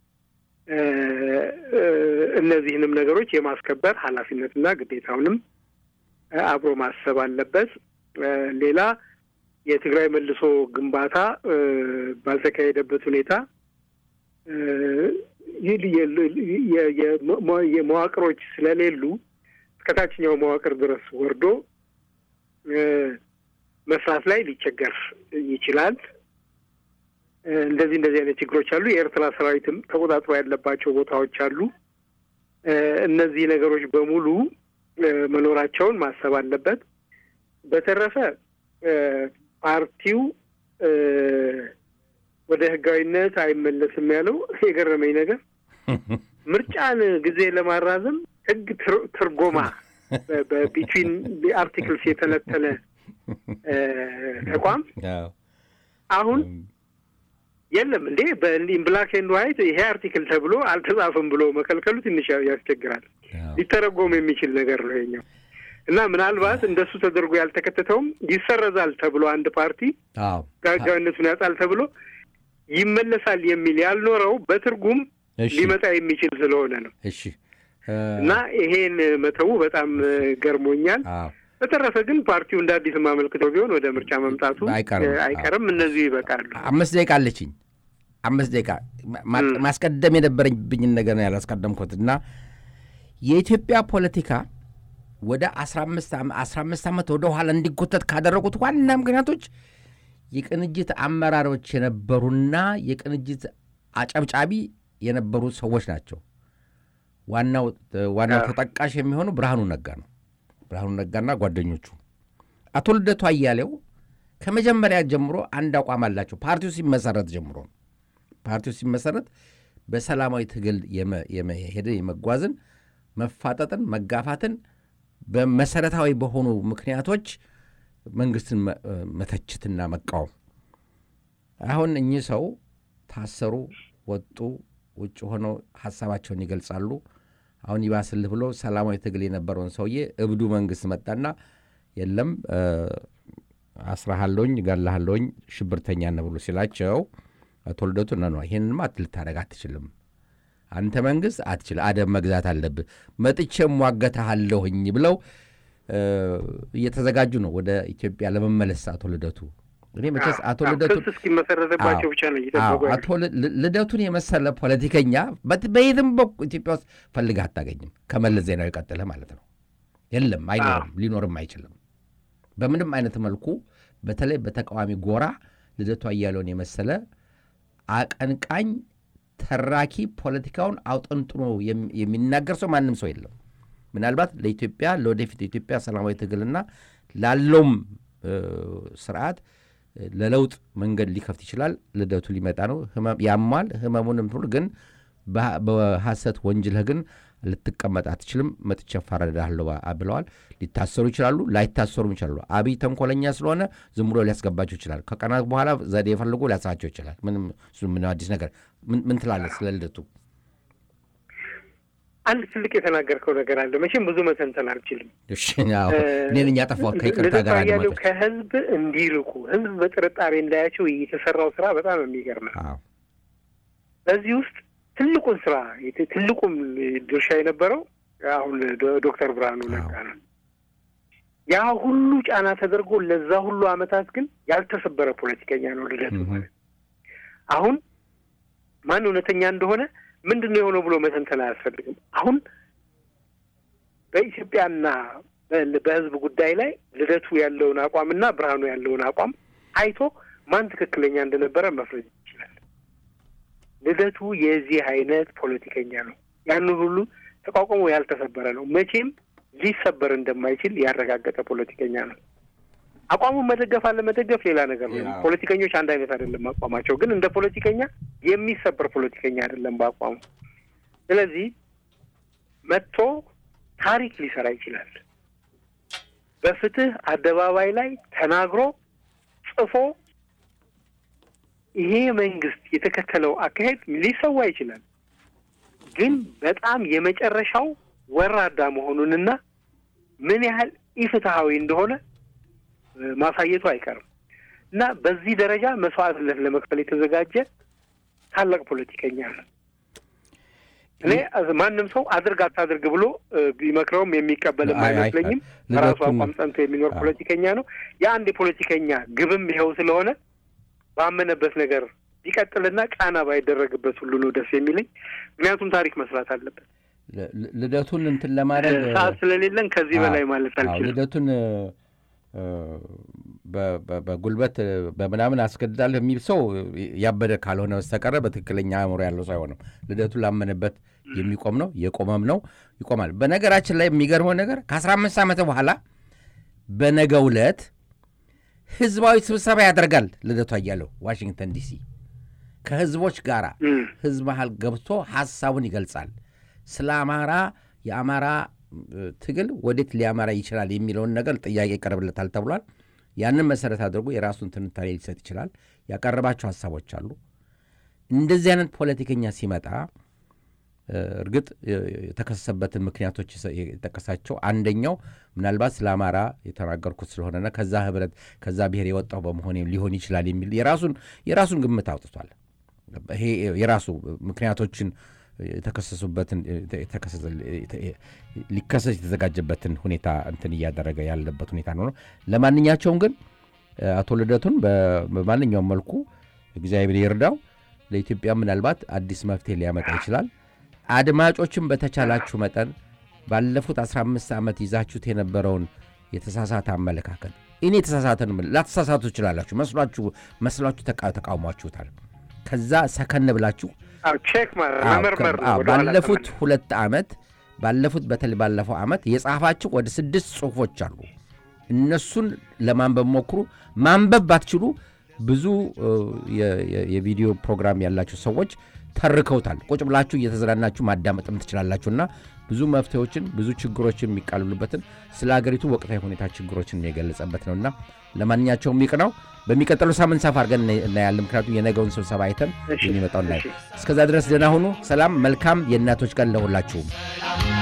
እነዚህንም ነገሮች የማስከበር ኃላፊነትና ግዴታውንም አብሮ ማሰብ አለበት። ሌላ የትግራይ መልሶ ግንባታ ባልተካሄደበት ሁኔታ የመዋቅሮች ስለሌሉ እስከ ታችኛው መዋቅር ድረስ ወርዶ መስራት ላይ ሊቸገር ይችላል። እንደዚህ እንደዚህ አይነት ችግሮች አሉ። የኤርትራ ሰራዊትም ተቆጣጥሮ ያለባቸው ቦታዎች አሉ። እነዚህ ነገሮች በሙሉ መኖራቸውን ማሰብ አለበት። በተረፈ ፓርቲው ወደ ህጋዊነት አይመለስም ያለው የገረመኝ ነገር ምርጫን ጊዜ ለማራዘም ህግ ትርጎማ በቢትዊን አርቲክልስ የተነተነ ተቋም አሁን የለም እንዴ ብላክ ኤንድ ዋይት ይሄ አርቲክል ተብሎ አልተጻፈም ብሎ መከልከሉ ትንሽ ያስቸግራል። ሊተረጎም የሚችል ነገር ነው ይሄኛው እና ምናልባት እንደሱ ተደርጎ ያልተከተተውም ይሰረዛል ተብሎ አንድ ፓርቲ ህጋዊነቱን ያጣል ተብሎ ይመለሳል የሚል ያልኖረው በትርጉም ሊመጣ የሚችል ስለሆነ ነው። እሺ እና ይሄን መተው በጣም ገርሞኛል። በተረፈ ግን ፓርቲው እንደ አዲስ የማመልክተው ቢሆን ወደ ምርጫ መምጣቱ አይቀርም። እነዚሁ ይበቃሉ። አምስት ደቂቃ አለችኝ። አምስት ደቂቃ ማስቀደም የነበረብኝን ነገር ነው ያላስቀደምኩት እና የኢትዮጵያ ፖለቲካ ወደ አስራ አምስት ዓመት ወደ ኋላ እንዲጎተት ካደረጉት ዋና ምክንያቶች የቅንጅት አመራሮች የነበሩና የቅንጅት አጨብጫቢ የነበሩ ሰዎች ናቸው። ዋናው ዋናው ተጠቃሽ የሚሆኑ ብርሃኑ ነጋ ነው። ብርሃኑ ነጋና ጓደኞቹ አቶ ልደቱ አያሌው ከመጀመሪያ ጀምሮ አንድ አቋም አላቸው። ፓርቲው ሲመሰረት ጀምሮ ፓርቲው ሲመሰረት በሰላማዊ ትግል የመሄድ የመጓዝን መፋጠጥን፣ መጋፋትን በመሰረታዊ በሆኑ ምክንያቶች መንግስትን መተችትና መቃወም። አሁን እኚህ ሰው ታሰሩ፣ ወጡ፣ ውጭ ሆነው ሀሳባቸውን ይገልጻሉ። አሁን ይባስልህ ብሎ ሰላማዊ ትግል የነበረውን ሰውዬ እብዱ መንግስት መጣና የለም አስራሃለኝ ገላሃለኝ ሽብርተኛ ነህ ብሎ ሲላቸው አቶ ልደቱ ነ ይህንማ ልታደርግ አትችልም አንተ መንግስት አትችል አደብ መግዛት አለብህ መጥቼ ሟገታሃለሁኝ ብለው እየተዘጋጁ ነው ወደ ኢትዮጵያ ለመመለስ አቶ ልደቱ እኔ መቼስ አቶ ልደቱ እስኪመሰረትባቸው ብቻ ነው እየጠበቁ አቶ ልደቱን የመሰለ ፖለቲከኛ በየትም በኩል ኢትዮጵያ ውስጥ ፈልገህ አታገኝም። ከመለስ ዜናዊ ቀጥለህ ማለት ነው። የለም፣ አይኖርም፣ ሊኖርም አይችልም። በምንም አይነት መልኩ በተለይ በተቃዋሚ ጎራ ልደቱ አያሌውን የመሰለ አቀንቃኝ ተራኪ ፖለቲካውን አውጠንጥኖ የሚናገር ሰው ማንም ሰው የለም። ምናልባት ለኢትዮጵያ ለወደፊት የኢትዮጵያ ሰላማዊ ትግልና ላለውም ስርዓት ለለውጥ መንገድ ሊከፍት ይችላል። ልደቱ ሊመጣ ነው። ያሟል። ህመሙንም ሁሉ ግን በሐሰት ወንጅለህ ግን ልትቀመጥ አትችልም፣ መጥቼ እፋረድሃለሁ ብለዋል። ሊታሰሩ ይችላሉ፣ ላይታሰሩም ይችላሉ። አብይ ተንኮለኛ ስለሆነ ዝም ብሎ ሊያስገባቸው ይችላል። ከቀናት በኋላ ዘዴ የፈልጎ ሊያስራቸው ይችላል። ምንም ምንም አዲስ ነገር ምን ትላለህ ስለ ልደቱ? አንድ ትልቅ የተናገርከው ነገር አለ። መቼም ብዙ መተንተን አልችልም። እኔን እኛ ጠፋ ከይቅርታ ጋር ያለው ከህዝብ እንዲርቁ ህዝብ በጥርጣሬ እንዳያቸው የተሰራው ስራ በጣም የሚገርም ነው። በዚህ ውስጥ ትልቁን ስራ ትልቁም ድርሻ የነበረው አሁን ዶክተር ብርሃኑ ነጋ ነው። ያ ሁሉ ጫና ተደርጎ ለዛ ሁሉ አመታት ግን ያልተሰበረ ፖለቲከኛ ነው ልደቱ ማለት። አሁን ማን እውነተኛ እንደሆነ ምንድን ነው የሆነው ብሎ መተንተን አያስፈልግም። አሁን በኢትዮጵያና በህዝብ ጉዳይ ላይ ልደቱ ያለውን አቋምና ብርሃኑ ያለውን አቋም አይቶ ማን ትክክለኛ እንደነበረ መፍረድ ይችላል። ልደቱ የዚህ አይነት ፖለቲከኛ ነው። ያንን ሁሉ ተቋቁሞ ያልተሰበረ ነው። መቼም ሊሰበር እንደማይችል ያረጋገጠ ፖለቲከኛ ነው። አቋሙን መደገፍ አለ መደገፍ ሌላ ነገር ነው። ፖለቲከኞች አንድ አይነት አይደለም አቋማቸው። ግን እንደ ፖለቲከኛ የሚሰበር ፖለቲከኛ አይደለም በአቋሙ። ስለዚህ መጥቶ ታሪክ ሊሰራ ይችላል። በፍትህ አደባባይ ላይ ተናግሮ ጽፎ ይሄ መንግስት የተከተለው አካሄድ ሊሰዋ ይችላል። ግን በጣም የመጨረሻው ወራዳ መሆኑንና ምን ያህል ኢፍትሐዊ እንደሆነ ማሳየቱ አይቀርም እና በዚህ ደረጃ መስዋዕትነት ለመክፈል የተዘጋጀ ታላቅ ፖለቲከኛ ነው። እኔ ማንም ሰው አድርግ አታድርግ ብሎ ቢመክረውም የሚቀበልም አይመስለኝም። በራሱ አቋም ጸንቶ የሚኖር ፖለቲከኛ ነው። የአንድ የፖለቲከኛ ግብም ይኸው ስለሆነ ባመነበት ነገር ቢቀጥልና ጫና ባይደረግበት ሁሉ ነው ደስ የሚለኝ። ምክንያቱም ታሪክ መስራት አለበት። ልደቱን እንትን ለማድረግ ሰዓት ስለሌለን ከዚህ በላይ ማለት አልችልም። ልደቱን በጉልበት በምናምን አስገድዳለሁ የሚል ሰው ያበደ ካልሆነ በስተቀረ በትክክለኛ አእምሮ ያለው ሰው አይሆንም። ልደቱ ላመነበት የሚቆም ነው፣ የቆመም ነው፣ ይቆማል። በነገራችን ላይ የሚገርመው ነገር ከአስራ አምስት ዓመት በኋላ በነገው ዕለት ህዝባዊ ስብሰባ ያደርጋል ልደቱ አያሌው ዋሽንግተን ዲሲ ከህዝቦች ጋር ህዝብ መሃል ገብቶ ሀሳቡን ይገልጻል። ስለ አማራ የአማራ ትግል ወዴት ሊያመራ ይችላል የሚለውን ነገር ጥያቄ ይቀርብለታል ተብሏል። ያንን መሰረት አድርጎ የራሱን ትንታኔ ሊሰጥ ይችላል። ያቀረባቸው ሀሳቦች አሉ። እንደዚህ አይነት ፖለቲከኛ ሲመጣ እርግጥ የተከሰሰበትን ምክንያቶች የጠቀሳቸው አንደኛው ምናልባት ስለ አማራ የተናገርኩት ስለሆነና ከዛ ህብረት ከዛ ብሔር የወጣው በመሆኔ ሊሆን ይችላል የሚል የራሱን የራሱን ግምት አውጥቷል። ይሄ የራሱ ምክንያቶችን የተከሰሱበትን ሊከሰስ የተዘጋጀበትን ሁኔታ እንትን እያደረገ ያለበት ሁኔታ ነው። ለማንኛቸውም ግን አቶ ልደቱን በማንኛውም መልኩ እግዚአብሔር ይርዳው። ለኢትዮጵያ ምናልባት አዲስ መፍትሄ ሊያመጣ ይችላል። አድማጮችን በተቻላችሁ መጠን ባለፉት 15 ዓመት ይዛችሁት የነበረውን የተሳሳተ አመለካከት እኔ የተሳሳተን ላተሳሳቱ ትችላላችሁ። መስሏችሁ መስሏችሁ ተቃውሟችሁታል። ከዛ ሰከን ብላችሁ ቼክ መመርመር ባለፉት ሁለት ዓመት ባለፉት በተለይ ባለፈው ዓመት የጻፋችሁ ወደ ስድስት ጽሁፎች አሉ። እነሱን ለማንበብ ሞክሩ። ማንበብ ባትችሉ ብዙ የቪዲዮ ፕሮግራም ያላችሁ ሰዎች ተርከውታል። ቁጭ ብላችሁ እየተዝናናችሁ ማዳመጥም ትችላላችሁና ብዙ መፍትሄዎችን ብዙ ችግሮችን የሚቃልሉበትን ስለ ሀገሪቱ ወቅታዊ ሁኔታ ችግሮችን የገለጸበት ነውና ለማንኛቸውም ይቅ ነው። በሚቀጥለው ሳምንት ሰፋ አድርገን እናያለን። ምክንያቱም የነገውን ስብሰባ አይተን የሚመጣው እናያል። እስከዛ ድረስ ደህና ሁኑ። ሰላም። መልካም የእናቶች ቀን ለሁላችሁም።